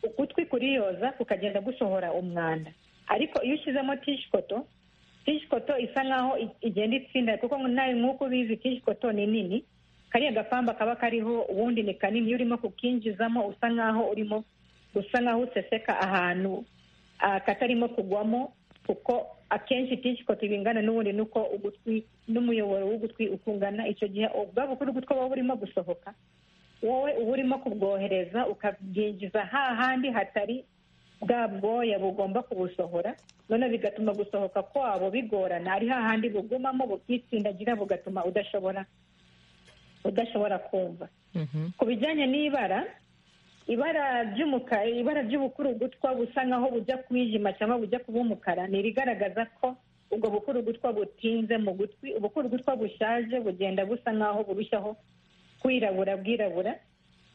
ugutwi kuriyoza kukagenda gusohora umwanda ariko iyo ushyizemo tishikoto tishikoto isa nkaho i- igenda itsinda kuko nawe nk'uko ubizi tishikoto ni nini kariya gapamba kaba kariho ubundi ni kanini iyo urimo kukinjizamo usa nkaho urimo usa nkaho useseka ahantu ah, katarimo kugwamo kuko akenshi tishikoto bingana n'ubundi nuko ugutwi n'umuyoboro w'ugutwi ukungana icyo gihe ubwabo kuri ugutwi buba burimo gusohoka wowe uba urimo kubwohereza ukabwinjiza hahandi hatari bwa bwoya bugomba kubusohora noneho bigatuma gusohoka kwabo bigorana ari hahandi bugumamo bubwitsindagira bugatuma udashobora udashobora kumva ku bijyanye n'ibara ibara ry'umukara ibara ry'ubukurugutwa busa nkaho bujya kwijima cyangwa bujya kuba umukara ni irigaragaza ko ubwo bukurugutwa butinze mu gutwi ubukurugutwa bushaje bugenda busa nkaho burushaho kwirabura bwirabura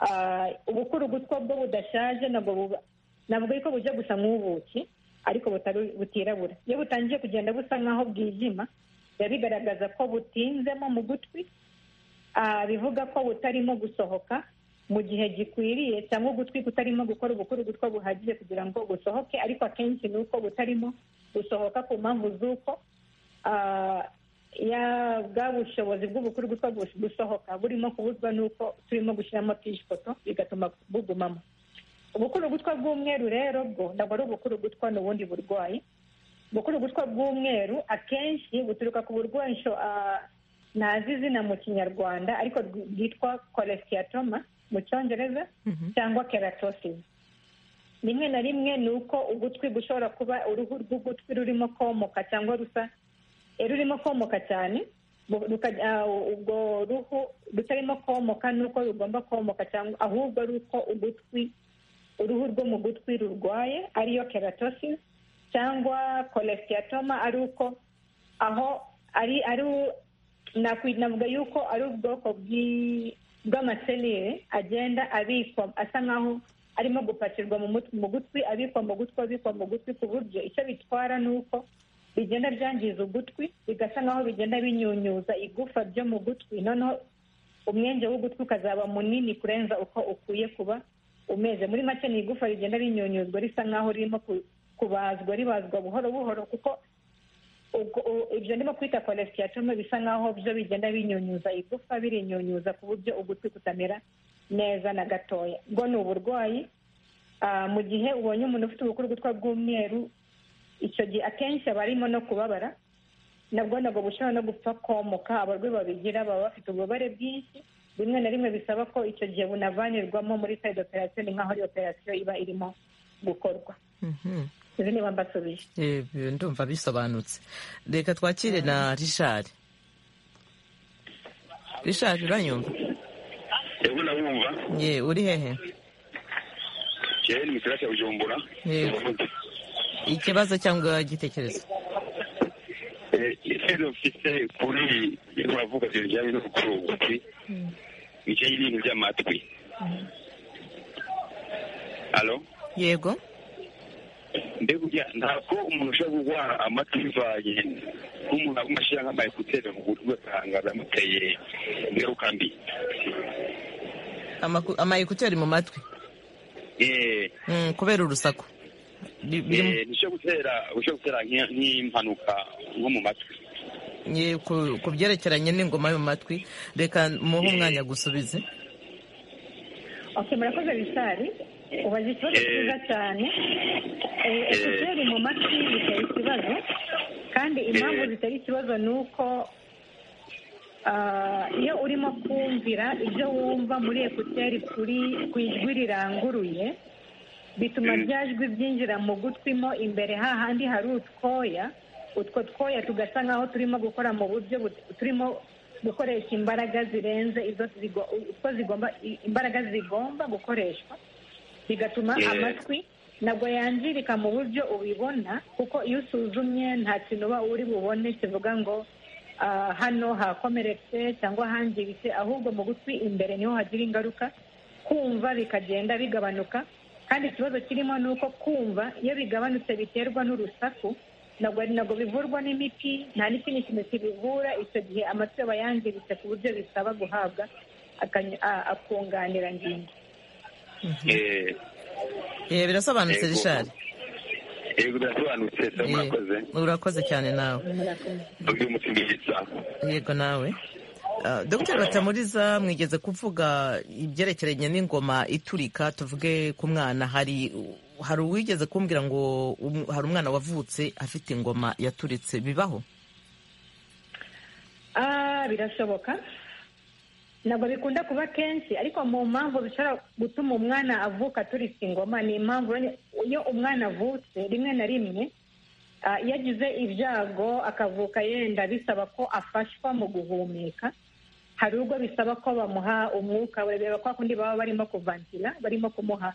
Ah, ubukurugutwa bwo budashaje nabwo buba- nabwo ariko bujya gusa nk'ubuki ariko butari- butirabura iyo butangiye kugenda busa nkaho bwijima biba bigaragaza ko butinzemo mu gutwi Ah, bivuga ko butarimo gusohoka mu gihe gikwiriye cyangwa ugutwi kutarimo gukora ubukurugutwa buhagije kugira ngo gusohoke ariko akenshi ni uko butarimo gusohoka ku mpamvu z'uko ah, ya- bwa bushobozi bw'ubukurugutwa bus- gusohoka burimo kubuzwa n'uko turimo gushyiramo pishikoto bigatuma bugumamo ubukurugutwa bw'umweru rero bwo ntabwo ari ubukurugutwa ni ubundi burwayi ubukurugutwa bw'umweru akenshi buturuka ku burwanisho ah, ntazi izina mu kinyarwanda ariko rwi- bwitwa kolesiyatoma mu cyongereza cyangwa keratosisi rimwe na rimwe ni uko ugutwi gushobora kuba uruhu rw'ugutwi rurimo komoka cyangwa rusa eh, rurimo komoka cyane bu- ruka- ah, ubwo ruhu rutarimo komoka nuko rugomba komoka cyangwa ahubwo ari uko ugutwi uruhu rwo mu gutwi rurwaye ariyo keratosis cyangwa kolesiyatoma ari uko aho ari ari u- nakwi- navuga yuko ari ubwoko bw'i- bw'amaselire agenda abikwa asa nkaho arimo gupakirwa mu mut- mu gutwi abikwa mu gutwi abikwa mu gutwi ku buryo icyo bitwara ni uko bigenda byangiza ugutwi bigasa nkaho bigenda binyunyuza igufa ryo mu gutwi noneho umwenge w'ugutwi ukazaba munini kurenza uko ukwiye kuba umeze muri make ni igufa rigenda rinyunyuzwa risa nkaho ririmo ku- kubazwa ribazwa buhoro buhoro kuko ubwo u- ibyo ndimo kwita kolesiyatome bisa nkaho byo bigenda binyunyuza igufa birinyunyuza ku buryo ugutwi kutamera neza na gatoya ubwo ni uburwayi Ah, mu gihe ubonye umuntu ufite ubukurugutwa bw'umweru icyo gihe akenshi aba arimo no kubabara nabwo nabwo bushobora no gupfa komoka abarwayi babigira baba bafite ububabare bwinshi rimwe na rimwe bisaba ko icyo gihe bunavanirwamo muri sayidi operasiyo ni nkaho ari operasiyo iba irimo gukorwa izi niba mbasubije Eh, ndumva bisobanutse reka twakire na rishari rishari uranyumva ewe urabumva ye uri hehe yewe ni misira cya bujumbura Yego. ikibazo cyangwa igitekerezo ikibazo mfite kuri ibyo bavuga bijyanye no gukura ugutwi nicyo y'ibintu by'amatwi alo yego mbega ntabwo umuntu ushobora kurwara amatwi bivanye nk'umuntu aguma ashyira nk'amayekuteri mu gutwi ugasanga biramuteye ingaruka mbi Amaku- amayekuteri mu matwi Eh, Mm, kubera urusaku Bi- biri- eh, nicyo gutera ushobora gutera nk'i- nk'impanuka nko mu matwi ye, ku ku byerekeranye n'ingoma yo mu matwi reka muhe umwanya gusubize ok murakoze bisari ubaza ikibazo Eh. cyiza cyane Eh, ekuteri mu matwi bitera ikibazo kandi impamvu Eh. zitera ikibazo ni uko ah, iyo urimo kumvira ibyo wumva muri ekuteri kuri ku ijwi riranguruye bituma rya jwi byinjira mu gutwi mo imbere hahandi hari utwoya utwo twoya tugasa nk'aho turimo gukora mu buryo but- turimo gukoresha imbaraga zirenze izo zigo- utwo zigomba i- imbaraga zigomba gukoreshwa bigatuma Yeah. amatwi ntabwo yangirika mu buryo ubibona kuko iyo usuzumye nta kintu uba uri bubone kivuga ngo ah, hano hakomeretse cyangwa hangiritse ahubwo mu gutwi imbere niho hagira ingaruka kumva bikagenda bigabanuka kandi ikibazo kirimo ni uko kumva iyo bigabanutse biterwa n'urusaku ntabwo ntabwo bivurwa n'imiti nta n'ikindi kintu kibivura icyo gihe amatwi aba yangiritse ku buryo bisaba guhabwa akany- a- akunganirangingo Eh, Eh, birasobanutse Yego. rishari yego birasobanutse saba Eh, murakoze urakoze cyane nawe undi mutumiriza yego nawe Ah, dr batamuriza mwigeze kuvuga ibyerekeranye n'ingoma iturika tuvuge ku mwana hari hari uwigeze kumbwira ngo um- hari umwana wavutse afite ingoma yaturitse bibaho Ah, birashoboka ntabwo bikunda kuba kenshi ariko mu mpamvu zishobora gutuma umwana avuka turika ingoma ni impamvu iyo umwana avutse rimwe na rimwe ah, iyo agize ibyago akavuka yenda bisaba ko afashwa mu guhumeka hari ubwo bisaba ko bamuha umwuka bareba kwa kundi baba barimo kuvantira barimo kumuha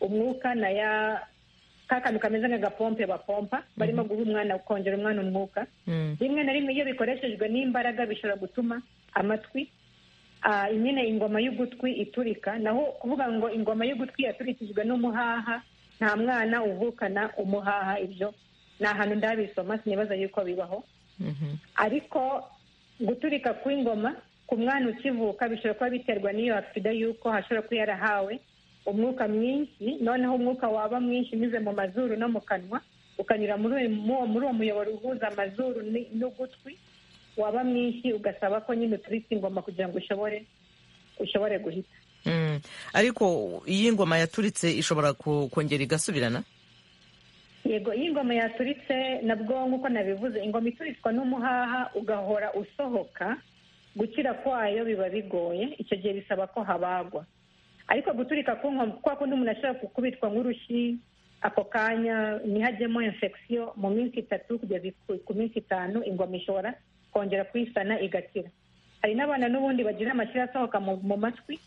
umwuka na ya ka kantu kameze nk'agapompe bapompa barimo guha umwana kongera umwana umwuka Mm. rimwe na rimwe iyo bikoreshejwe n'imbaraga bishobora gutuma amatwi ah, nyine ingoma y'ugutwi iturika naho kuvuga ngo ingoma y'ugutwi yaturikijwe n'umuhaha nta mwana uvukana umuhaha ibyo ni ahantu ndabisoma sinibaza yuko bibaho Mhm. ariko guturika kw'ingoma ku mwana ukivuka bishobora kuba biterwa n'iyo aksida y'uko hashobora kuba yarahawe umwuka mwinshi noneho umwuka waba mwinshi unyuze mu mazuru no mu kanwa ukanyura muri uyu- mu- muri uwo muyoboro uhuza amazuru ni- n'ugutwi waba mwinshi ugasaba ko nyine uturika ingoma kugira ngo ushobore ushobore guhita Mm. ariko iyo ingoma yaturitse ishobora ku- kongera igasubirana yego iyo ingoma yaturitse nabwo nk'uko nabivuze ingoma ituritswa n'umuhaha ugahora usohoka gukira kwayo biba bigoye icyo gihe bisaba ko habagwa ariko guturika ku ngoma kwa kundi umuntu ashobora gukubitwa nk'urushyi ako kanya ntihajyemo infection mu minsi itatu kugeza ku- ku minsi itanu ingoma ishobora kongera kuyisana igakira hari n'abana n'ubundi bagira amashyira asohoka mu, mu matwi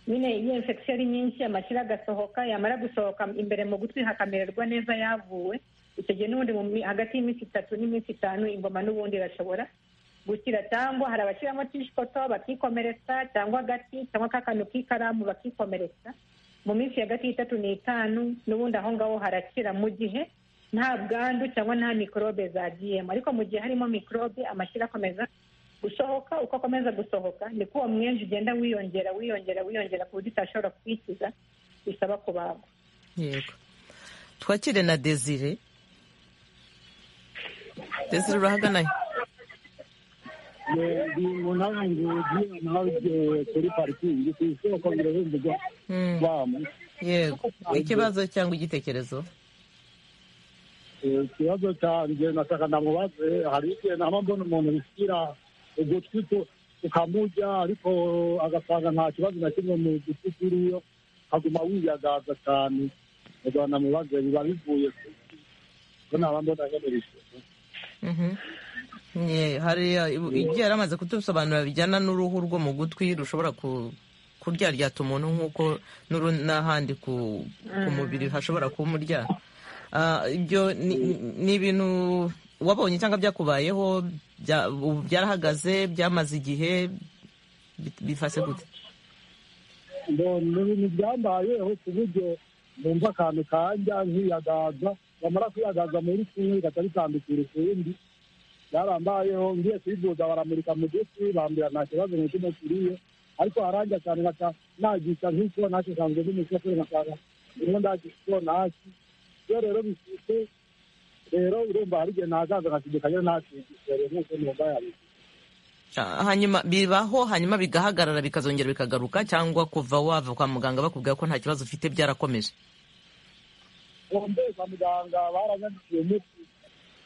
nyine iyo infection ari nyinshi amashyira agasohoka yamara gusohoka imbere mu gutwi hakamererwa neza yavuwe icyo gihe n'ubundi mu mi- hagati y'iminsi itatu n'iminsi itanu ingoma n'ubundi irashobora gukira cyangwa hari abashyiramo tishikoto bakikomeretsa cyangwa agati cyangwa kakantu k'ikaramu bakikomeretsa mu minsi hagati y'itatu n'itanu n'ubundi aho ngaho harakira mu gihe nta bwandu cyangwa nta mikorobe zagiyemo ariko mu gihe harimo mikorobe amashyira akomeza gusohoka uko akomeza gusohoka niko uwo mwinshi ugenda wiyongera wiyongera wiyongera ku buryo utashobora kwikiza bisaba kubagwa yego twakire na desire desire urahaganaye ndi mu ntara ya Ngozi naho eh, kuri parikingi ku isoko birahemberwa Mm. bamu yego ikibazo cyangwa igitekerezo Eh, ikibazo cyanjye nataka ndamubaze hari igihe naba mbona umuntu wishyira ugutwi ku- ukamurya ariko agasanga nta kibazo na kimwe mu gutwi kiriyo akaguma wiyagaza cyane ugasanga ndamubaze biba bivuye ku ki? ko naba mbona agenewe Mhm. Ye, hariya ibu- ibyo yari amaze kutusobanurira bijyana n'uruhu rwo mu gutwi rushobora ku- kuryaryata umuntu nk'uko n'uru- n'ahandi ku, ku mubiri hashobora kumurya Ah, ibyo ni ni ibintu wabonye cyangwa byakubayeho bya- ubu byarahagaze byamaze igihe bi- bifase gute ni ibintu byambayeho ku buryo numva akantu kajya nkiyagaza bamara kwiyagaza muri kumwe gatari bitandukira ukundi byarambayeho ngiye kwivuza baramurika mu gutwi bambwira nta kibazo na kimwe kiriyo ariko haranja cyane nkaca nagisha nk'icyo nacyo nsanzwe ndi mu isoko nkasanga ndimo ndagisha icyo naki iyo rero bifite rero urumva hari igihe nazaza nkasigikanya nakigisha rero nk'uko numva yabizi Ah, hanyuma bibaho hanyuma bigahagarara bikazongera bikagaruka cyangwa kuva wava kwa muganga bakubwira ko nta kibazo ufite byarakomeje bombe kwa muganga baranyandikiye umuti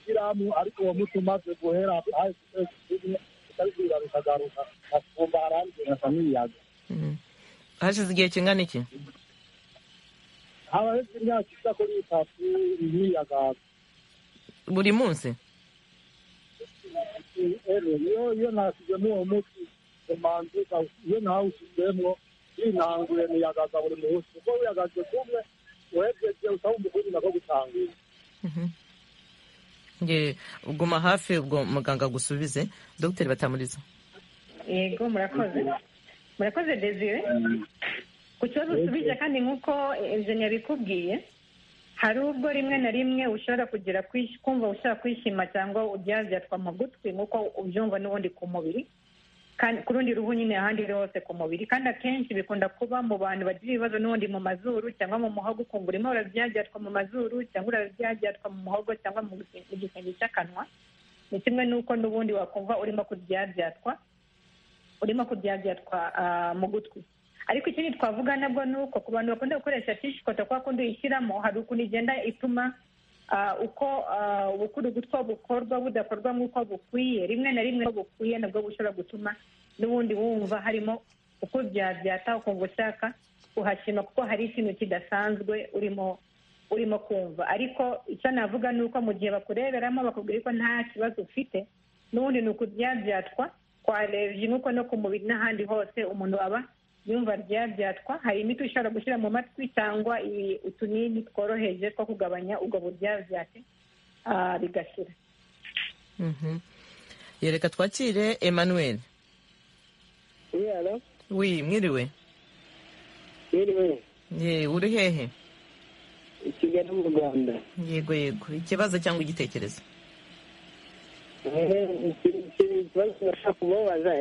shyiramu ariko uwo muti umaze guhera hahise ukwezi kumwe utabibwira bikagaruka akumva harandi nkasa n'iyaga Mhm. hashize igihe kingana iki haba hese imyaka isa kuri itatu niyagaza buri munsi iyo iyo nashyizemo uwo muti umanzi iyo nawushyizemo yinanguye niyagaza buri munsi kuko wiyagaze kumwe uhejeje utawumva ukundi nako gutangira Nge guma hafi ubwo muganga agusubize dogiteri batamuriza yego murakoze murakoze desire ku kibazo usubije kandi nk'uko enjeni yabikubwiye hari ubwo rimwe na rimwe ushobora kugira kwish- kumva ushobora kwishima cyangwa uryaryatwa mu gutwi nk'uko ubyumva n'ubundi ku mubiri kandi ku rundi ruhu nyine ahandi hose ku mubiri kandi akenshi bikunda kuba mu bantu bagira ibibazo n'ubundi mu mazuru cyangwa mu muhogo ukumva urimo urabyaryatwa mu mazuru cyangwa urabyaryatwa mu muhogo cyangwa mu gise- mu gisenge cy'akanwa ni kimwe n'uko n'ubundi wakumva urimo kuryaryatwa urimo kuryabyatwa mu gutwi ariko ikindi twavuga nabwo ni uko ku bantu bakunda gukoresha tishikoto kwa kundi uyishyiramo hari ukuntu igenda ituma ah, uko ah, ubukurugutwa bukorwa budakorwa nk'uko bukwiye rimwe na rimwe uko bukwiye nabwo bushobora gutuma n'ubundi wumva harimo uko byabyata ukumva ushaka kuhashima kuko hari ikintu kidasanzwe urimo urimo kumva ariko icyo navuga ni uko mu gihe bakureberamo bakubwira ko nta kibazo ufite n'ubundi ni ukubyabyatwa kwa nuko no ku mubiri n'ahandi hose umuntu aba yumva ryabyatswa hari imiti ushobora gushyira mu matwi cyangwa utunini tworoheje two kugabanya ubwo buryabyate bigashira yereka twakire emmanuel wi mwiriwe ye uri hehe i kigali mu rwanda yego yego ikibazo cyangwa igitekerezo ikibazo nashaka kumubaza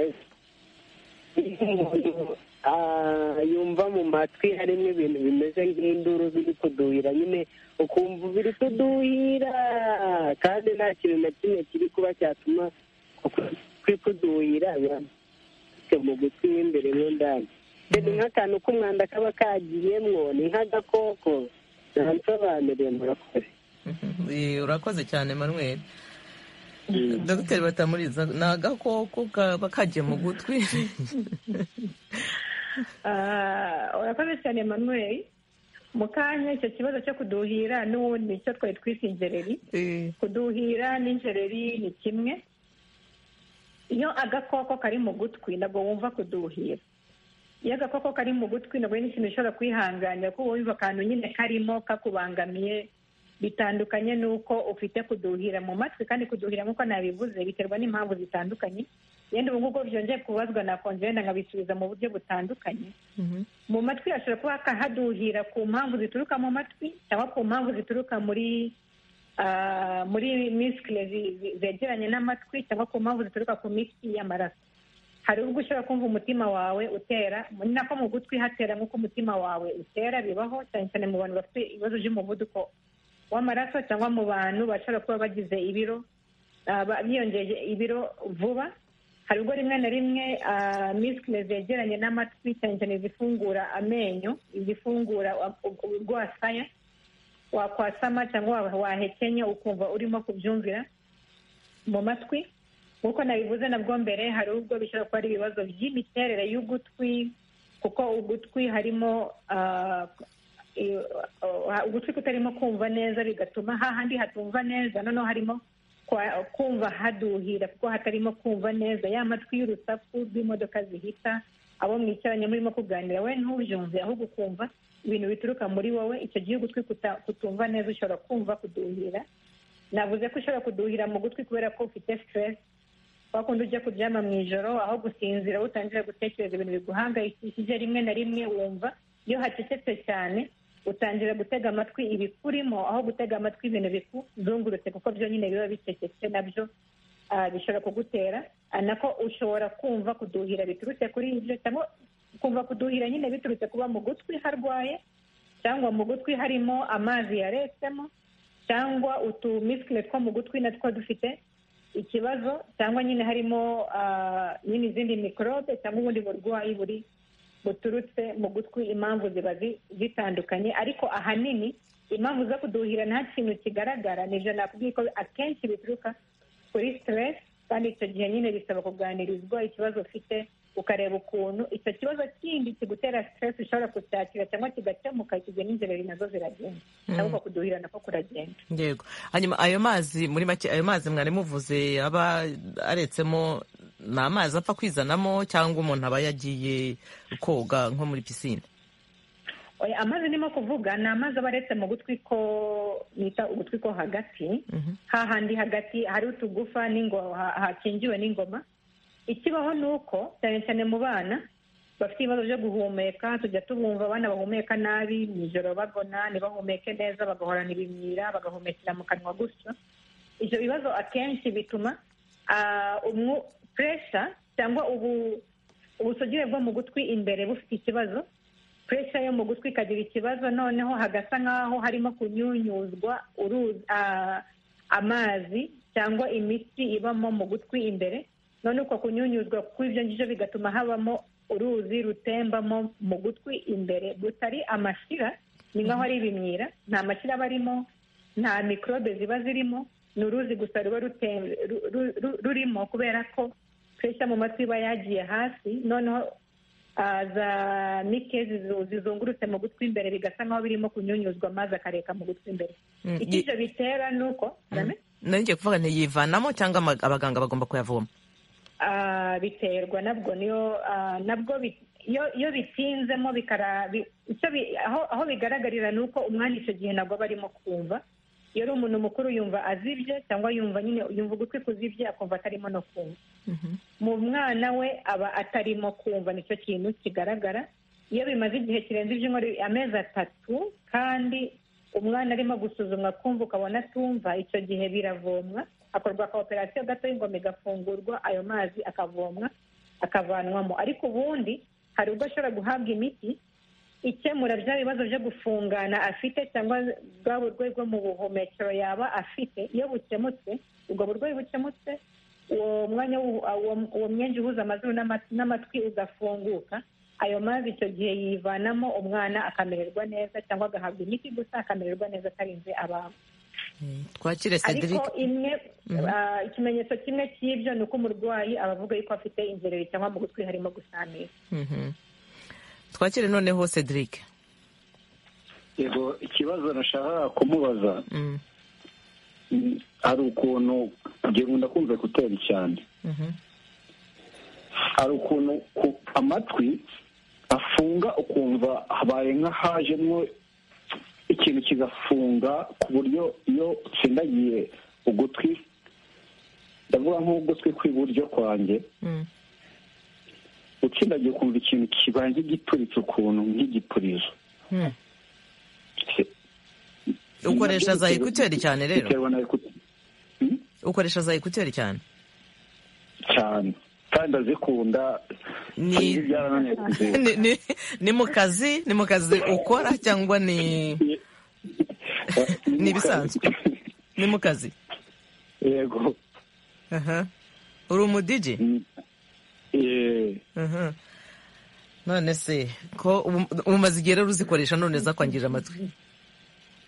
yumva mu matwi harimo ibintu bimeze nk'induru biri kuduhira nyine ukumva biri kuduhira kandi nta kintu na kimwe kiri kuba cyatuma kuri kuduhira mu gutwi w'imbere mo ndani ni nk'akantu k'umwanda kaba kagiyemwo ni nk'agakoko ntabisobanuriye murakoze Eh, urakoze cyane manuel dogiteri batamuriza ni agakoko kaba kagiye mu gutwi Ah, urakoze cyane manuel mu kanya icyo kibazo cyo kuduhira n'ubundi icyo twari twise injereri Eh, kuduhira n'injereri ni kimwe iyo agakoko kari mu gutwi ntabwo wumva kuduhira iyo agakoko kari mu gutwi ntabwo ari n'ikintu ushobora kwihanganira kuko wumva akantu nyine karimo kakubangamiye bitandukanye n'uko ufite kuduhira mu matwi kandi kuduhira nk'uko nabivuze biterwa n'impamvu zitandukanye yenda ubu ngubu byongeye kubazwa nakonje wenda nkabisubiza mu buryo butandukanye mhm. mu matwi hashobora kuba haduhira ku mpamvu zituruka mu matwi cyangwa ku mpamvu zituruka muri ah, muri misikire zegeranye n'amatwi cyangwa ku mpamvu zituruka ku mitsi y'amaraso hari ubwo ushobora kumva umutima wawe utera ni nako mu gutwi hatera nk'uko umutima wawe utera bibaho cyane cyane mu bantu bafite ibibazo by'umuvuduko w'amaraso cyangwa mu bantu bashobora kuba bagize ibiro ah, ba- biyongeje ibiro vuba hari ubwo rimwe na rimwe ah, misikire zegeranye n'amatwi cyane cyane izifungura amenyo izifungura u- u- urwasaya wakwasama cyangwa wa- wahekenye ukumva urimo kubyumvira mu matwi nk'uko nabivuze nabwo mbere hari ubwo bishobora kuba ari ibibazo by'imiterere y'ugutwi kuko ugutwi harimo ah, i- ah, ugutwi kutarimo kumva neza bigatuma hahandi hatumva neza noneho harimo kwa- kumva haduhira kuko hatarimo kumva neza ya matwi y'urusaku rw'imodoka zihita abo mwicaranye murimo kuganira we ntubyumve ahubwo ukumva ibintu bituruka muri wowe icyo gihe ugutwi kuta- kutumva neza ushobora kumva kuduhira navuze ko ushobora kuduhira mu gutwi kubera ko ufite siteresi wakundi ujya kuryama mu ijoro aho gusinzira utangira gutekereza ibintu biguhangayikishije rimwe na rimwe wumva iyo hacecetse cyane utangira gutega amatwi ibikurimo aho gutega amatwi ibintu bikuzungurutse kuko byo nyine biba bicecetse nabyo ah, bishobora kugutera Ah, nako ushobora kumva kuduhira biturutse kuri ibyo cyangwa kumva kuduhira nyine biturutse kuba mu gutwi harwaye cyangwa mu gutwi harimo amazi yaretsemo cyangwa utumisikire two mu gutwi natwo dufite ikibazo cyangwa nyine harimo ah, nyine izindi mikorobe cyangwa ubundi burwayi buri buturutse mu gutwi impamvu ziba zi- zitandukanye ariko ahanini impamvu zo kuduhira nta kintu kigaragara nibyo nakubwiye ko akenshi bituruka kuri siteresi kandi icyo gihe nyine bisaba kuganirizwa ikibazo ufite ukareba ukuntu icyo kibazo kindi kigutera siteresi ushobora kucyakira cyangwa kigakemuka icyo gihe n'inzereri nazo ziragenda cyangwa kuduhira nako kuragenda yego hanyuma ayo mazi muri make ayo mazi mwari muvuze aba aretsemo ni amazi apfa kwizanamo cyangwa umuntu aba yagiye koga nko muri pisine Oya, amazi ndimo kuvuga ni amazi aba aretse mu gutwi ko bita ugutwi ko hagati Mhm. hahandi hagati hari utugufa n'ingo- ha- hakingiwe n'ingoma ikibaho ni uko cyane cyane mu bana bafite ibibazo byo guhumeka tujya tubumva abana bahumeka nabi mu ijoro bagona ntibahumeke neza bagahorana ibimyira bagahumekera mu kanwa gutyo ibyo bibazo akenshi bituma ah, umwu- puresha cyangwa ubu ubusugire bwo mu gutwi imbere bufite ikibazo puresha yo mu gutwi ikagira ikibazo noneho hagasa nk'aho harimo kunyunyuzwa uruzi ah, amazi cyangwa imitsi ibamo mu gutwi imbere none uko kunyunyuzwa kw'ibyo ngibyo bigatuma habamo uruzi rutembamo mu gutwi imbere rutari amashira ni nk'aho ari ibimyira nta mashira aba arimo nta mikorobe ziba zirimo ni uruzi gusa ruba rute- ru- ru- ru- rurimo kubera ko puresha mu matwi iba yagiye hasi noneho za mike zizungurutse mu gutwi imbere bigasa nk'aho birimo kunyunyuzwa amazi akareka mu gutwi imbere Mm, icyo ye- ibyo bitera ni uko Arame? nari ngiye kuvuga ntiyivanamo cyangwa ama- abaganga bagomba kuyavoma Ah, biterwa nabwo niyo ah, nabwo bi- iyo iyo bitinzemo bikara bi- icyo bi- aho aho bigaragarira ni uko umwana icyo gihe nabwo aba arimo kumva iyo ari umuntu mukuru yumva azibye cyangwa yumva nyine yumva ugutwi kuzibye akumva atarimo no kumva mu mwana we aba atarimo kumva nicyo kintu kigaragara iyo bimaze igihe kirenze ibyumweru amezi atatu kandi umwana arimo gusuzumwa kumva ukabona atumva icyo gihe biravomwa hakorwa ka operasiyo gato y'ingoma igafungurwa ayo mazi akavomwa akavanwamo ariko ubundi hari ubwo ashobora guhabwa imiti ikemura bya bibazo byo gufungana afite cyangwa bwa burwayi bwo mu buhumekero yaba afite iyo bukemutse ubwo burwayi bukemutse uwo mwanya w'ubu- uwo- uwo mwenge uhuza amazuru n'ama- n'amatwi ugafunguka ayo mazi icyo gihe yivanamo umwana akamererwa neza cyangwa agahabwa imiti gusa akamererwa neza atarinze abantu twakire cedric ariko imwe ah, ikimenyetso kimwe cy'ibyo ni uko umurwayi aba avuga yuko afite inzerere cyangwa mu gutwi harimo gusamira Mhm. twakire noneho cedric yego ikibazo nashakaga kumubaza Mm, mm, hari ukuntu ngira ngo ndakumve kuteri cyane mhm. hari ukuntu ku- amatwi afunga ukumva habaye nk'ahajemo ikintu kigafunga ku buryo iyo utsindagiye ugutwi ndavuga nk'ugutwi kw'iburyo kwanjye Mm. utsindagiye ukumva ikintu kibaye nk'igituritse ukuntu nk'igipurizo Mm. ukoresha za ekuteri cyane rero biterwa na ekuteri ukoresha za ekuteri cyane cyane kandi ndazikunda Ni- ibi byarananiye kuzireka ni, ni, ni mu kazi ni mu kazi ukora cyangwa ni ni ibisanzwe. ni mu kazi yego Aha. uri umudiji Mm. Eh, Aha. none se ko ubu- umaze igihe rero uzikoresha none zakwangirira amatwi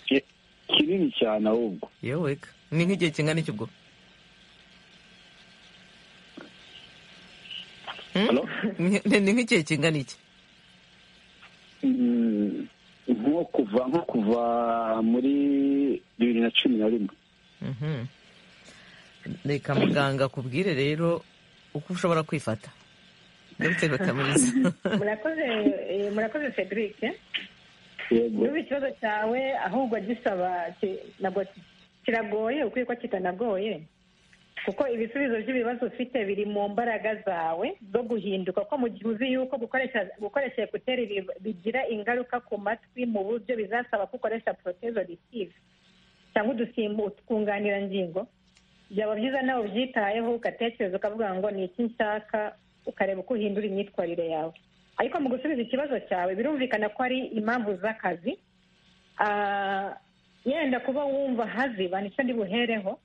ki- kinini cyane ahubwo yeweka ni nk'igihe kingana iki ubwo Hmm? Hello? Ni- ni nk'igihe kingana iki Mm, nko kuva nko kuva muri bibiri na cumi na rimwe Mhm. reka muganga akubwire rero uko ushobora kwifata dr batamuriza murakoze eh, murakoze cedric yego niba ikibazo cyawe ahubwo gisaba ki- ntabwo kiragoye ukwiye ko kitanagoye kuko ibisubizo by'ibibazo ufite biri mu mbaraga zawe zo guhinduka kuko mu gihe uzi yuko gukoresha gukoresha ekuteri bi- bigira ingaruka ku matwi mu buryo bizasaba ko ukoresha protezo ritive cyangwa udusimbu utwunganirangingo byaba byiza nawe ubyitayeho ugatekereza ukavuga ngo ni iki nshaka ukareba uko uhindura imyitwarire yawe ariko mu gusubiza ikibazo cyawe birumvikana ko ari impamvu z'akazi Ah, yenda kuba wumva haziba nicyo ndi buhereho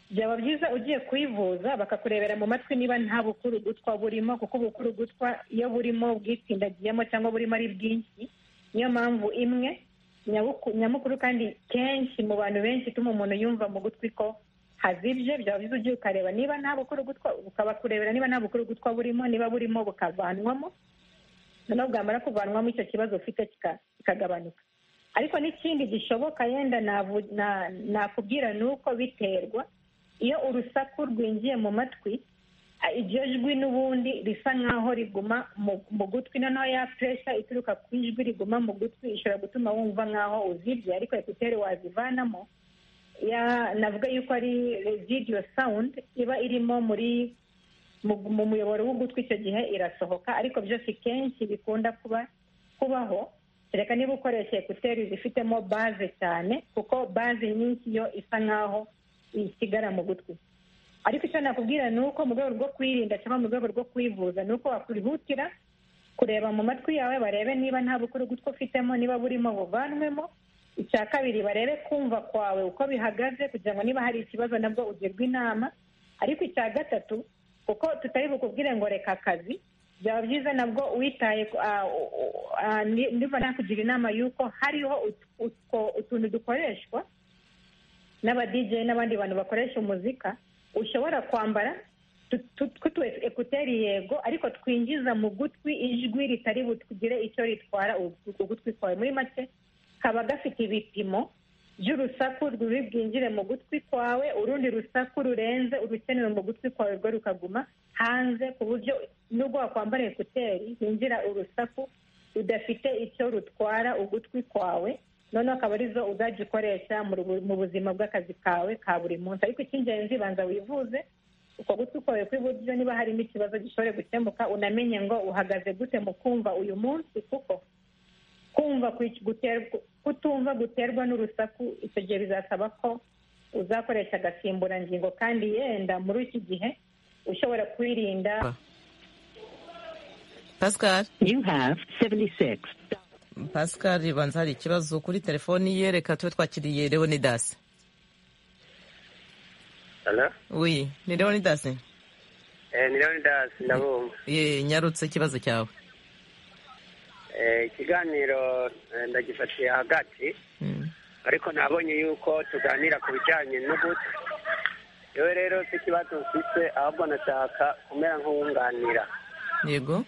byaba byiza ugiye kuyivuza bakakurebera mu matwi niba nta bukuru gutwa burimo kuko ubukuru gutwa iyo burimo bwitsindagiyemo cyangwa burimo ari bwinshi niyo mpamvu imwe nyabuku- nyamukuru kandi kenshi mu bantu benshi ituma umuntu yumva mu gutwi ko hazibye byaba byiza ugiye ukareba niba nta bukuru gutwa ukabakurebera niba nta bukuru gutwa burimo niba burimo bukavanwamo noneho bwamara kuvanwamo icyo kibazo ufite kika- kikagabanuka ariko n'ikindi gishoboka yenda navu- na- nakubwira ni uko biterwa iyo urusaku rwinjiye mu matwi a- iryo jwi n'ubundi risa nk'aho riguma mu- mu gutwi noneho ya puresha ituruka ku ijwi riguma mu gutwi ishobora gutuma wumva nk'aho uzibye ariko ekuteri wazivanamo ya navuga yuko ari residiyo sawundi iba irimo muri mu mu muyoboro w'ugutwi icyo gihe irasohoka ariko byose kenshi bikunda kuba kubaho kereka niba ukoresha ekuteri zifitemo baze cyane kuko baze nyinshi yo isa nk'aho isigara mu gutwi ariko icyo nakubwira ni uko mu rwego rwo kwirinda cyangwa mu rwego rwo kwivuza ni uko wakwihutira kureba mu matwi yawe barebe niba nta bukuru gutwi ufitemo niba burimo buvanwemo icya kabiri barebe kumva kwawe uko bihagaze kugira ngo niba hari ikibazo nabwo ugirwe inama ariko icya gatatu kuko tutari bukubwire ngo reka akazi byaba byiza nabwo witaye ku- ah, u- u- ah, ni- niba nakugira inama y'uko hariho ut- utwo- utuntu dukoreshwa n'aba DJ n'abandi bantu bakoresha umuzika ushobora kwambara twutu ekuteri yego ariko twinjiza mu gutwi ijwi ritari butugire icyo ritwara ugutwi kwawe muri make kaba gafite ibipimo by'urusaku ruri bwinjire mu gutwi kwawe urundi rusaku rurenze urukenewe mu gutwi kwawe rwo rukaguma hanze ku buryo nubwo wakwambara ekuteri hinjira urusaku rudafite icyo rutwara ugutwi kwawe noneho akaba arizo uzajya ukoresha mu buzima bw'akazi kawe ka buri munsi ariko icy'ingenzi banza wivuze uko gutwi kwawe kw'iburyo niba harimo ikibazo gishobora gukemuka unamenye ngo uhagaze gute mu kumva uyu munsi kuko kumva kutumva guterwa n'urusaku icyo gihe bizasaba ko uzakoresha agasimburangingo kandi yenda muri iki gihe ushobora kwirinda pascal pascal ribanza hari ikibazo kuri telefoni ye reka tube twakiriye leonidasi Oui, ni Leonidas. Eh, ni Leonidas ndabumva. Ye, nyarutse ikibazo cyawe. Eh, ikiganiro ndagifatiye hagati. Ariko nabonye yuko tuganira ku bijyanye n'uguti. Yewe rero si ikibazo mfite ahubwo nashaka kumera nk'uwunganira. Yego.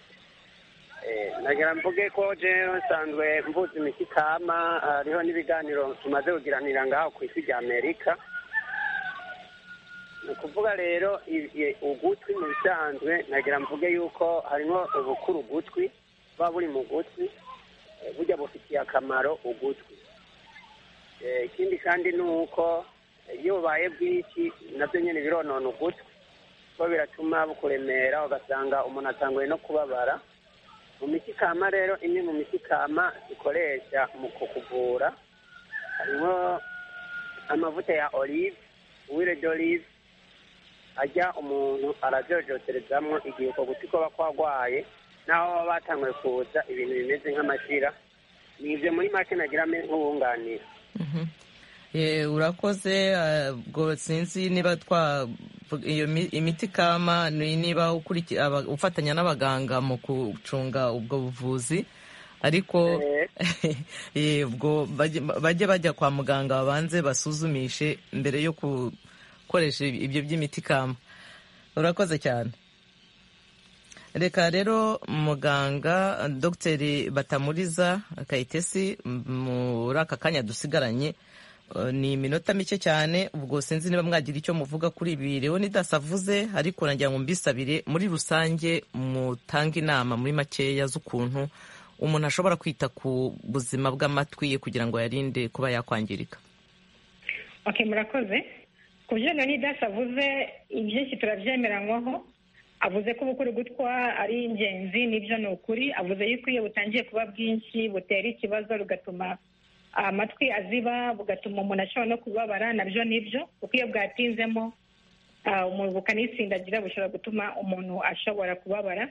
Eh, nagira mvuge ko jewe nsanzwe mvuze imikikama hariho n'ibiganiro tumaze kugiranira ngaho ku isi ry'Amerika. ni ukuvuga rero ugutwi mu bisanzwe nagira mvuge yuko harimo ubukuru ugutwi buba buri mu gutwi bujya bufitiye akamaro ugutwi ikindi kandi ni uko iyo bubaye bwinshi nabyo nyine bironona ugutwi kuko biratuma bukuremera ugasanga umuntu atanguye no kubabara mu mikikama rero imwe mu mikikama dukoresha mu kukuvura harimo amavuta ya olive uwire d'olive ajya umuntu arabyojoterezamo igihe uko guti kuba kwarwaye n'aho baba batanguye kuza ibintu bimeze nk'amashyira ni ibyo muri make nagiramo nk'uwunganira urakoze ubwo sinzi niba iyo imiti kama niba ufatanya n'abaganga mu gucunga ubwo buvuzi ariko ubwo bajye bajya kwa muganga babanze basuzumishe mbere yo ku gukoresha ibyo by'imiti kama urakoze cyane reka rero muganga dogiteri batamuriza kayitesi muri aka kanya dusigaranye ni iminota mike cyane ubwo sinzi niba mwagira icyo muvuga kuri ibi leonidas avuze ariko nagira ngo mbisabire muri rusange mutange inama muri makeya z'ukuntu umuntu ashobora kwita ku buzima bw'amatwi ye kugira ngo yarinde kuba yakwangirika murakoze ku byo leonidas avuze ibyinshi turabyemerankwaho avuze ko ubukuru gutwa ari ingenzi nibyo ni ukuri avuze yuko iyo butangiye kuba bwinshi butera ikibazo rugatuma amatwi aziba bugatuma umuntu ashobora no kubabara nabyo nibyo kuko iyo bwatinzemo bukanisindagira bushobora gutuma umuntu ashobora kubabara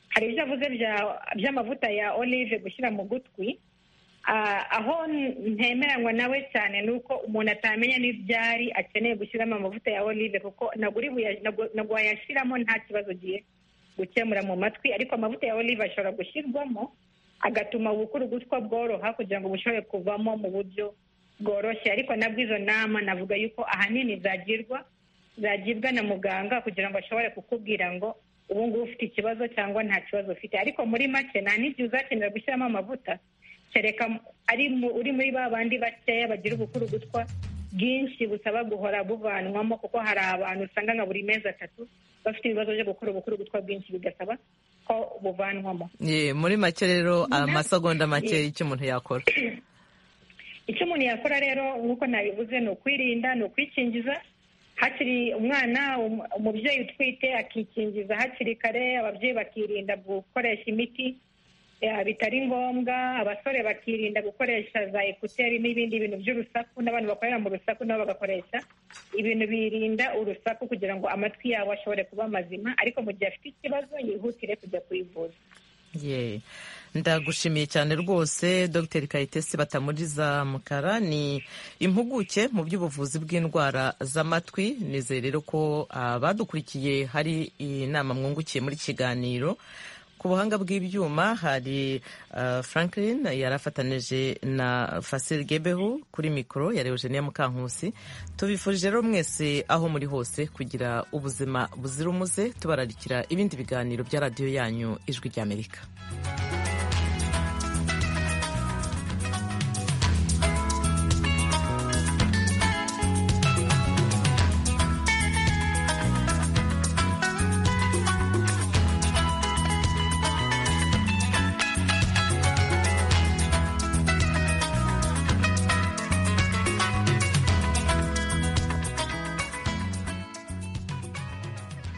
hari ibyo avuze by'amavuta ya olive gushyira mu gutwi aho ntemeranywa nawe cyane ni uko umuntu atamenya n'ibyari akeneye gushyiramo amavuta ya olive kuko ntabwo wayashyiramo nta kibazo ugiye gukemura mu matwi ariko amavuta ya olive ashobora gushyirwamo agatuma ubukuru gutwa bworoha kugira ngo bushobore kuvamo mu buryo bworoshye ariko nabwo izo nama navuga yuko ahanini zagirwa zagibwa na muganga kugira ngo ashobore kukubwira ngo ubu ngubu ufite ikibazo cyangwa nta kibazo ufite ariko muri make nta n'igihe uzakenera gushyiramo amavuta kereka ari uri muri ba bandi bakeya bagira ubukuru gutwa bwinshi busaba guhora buvanwamo kuko hari abantu usanga nka buri mezi atatu bafite ibibazo byo gukora ubukuru gutwa bwinshi bigasaba ko buvanwamo muri make rero amasegonda make icyo umuntu yakora icyo umuntu yakora rero nk'uko nabivuze ni ukwirinda ni ukwikingiza hakiri umwana umubyeyi utwite akikingiza hakiri kare ababyeyi bakirinda gukoresha imiti bitari ngombwa abasore bakirinda gukoresha za ekuteri n'ibindi bintu by'urusaku n'abantu bakorera mu rusaku nabo bagakoresha ibintu birinda urusaku kugira ngo amatwi yabo ashobore kuba mazima ariko mu gihe afite ikibazo yihutire kujya kuyivuza ndagushimiye cyane rwose dr kayitesi batamuriza mukara ni impuguke mu by'ubuvuzi bw'indwara z'amatwi nizere rero ko abadukurikiye hari inama mwungukiye muri kiganiro ku buhanga bw'ibyuma hari uh, franklin yari afatanije na fasire gebeho kuri mikoro ya eugenia mukankusi tubifurije rero mwese aho muri hose kugira ubuzima buzira umuze tubararikira ibindi biganiro bya radiyo yanyu ijwi ry'amerika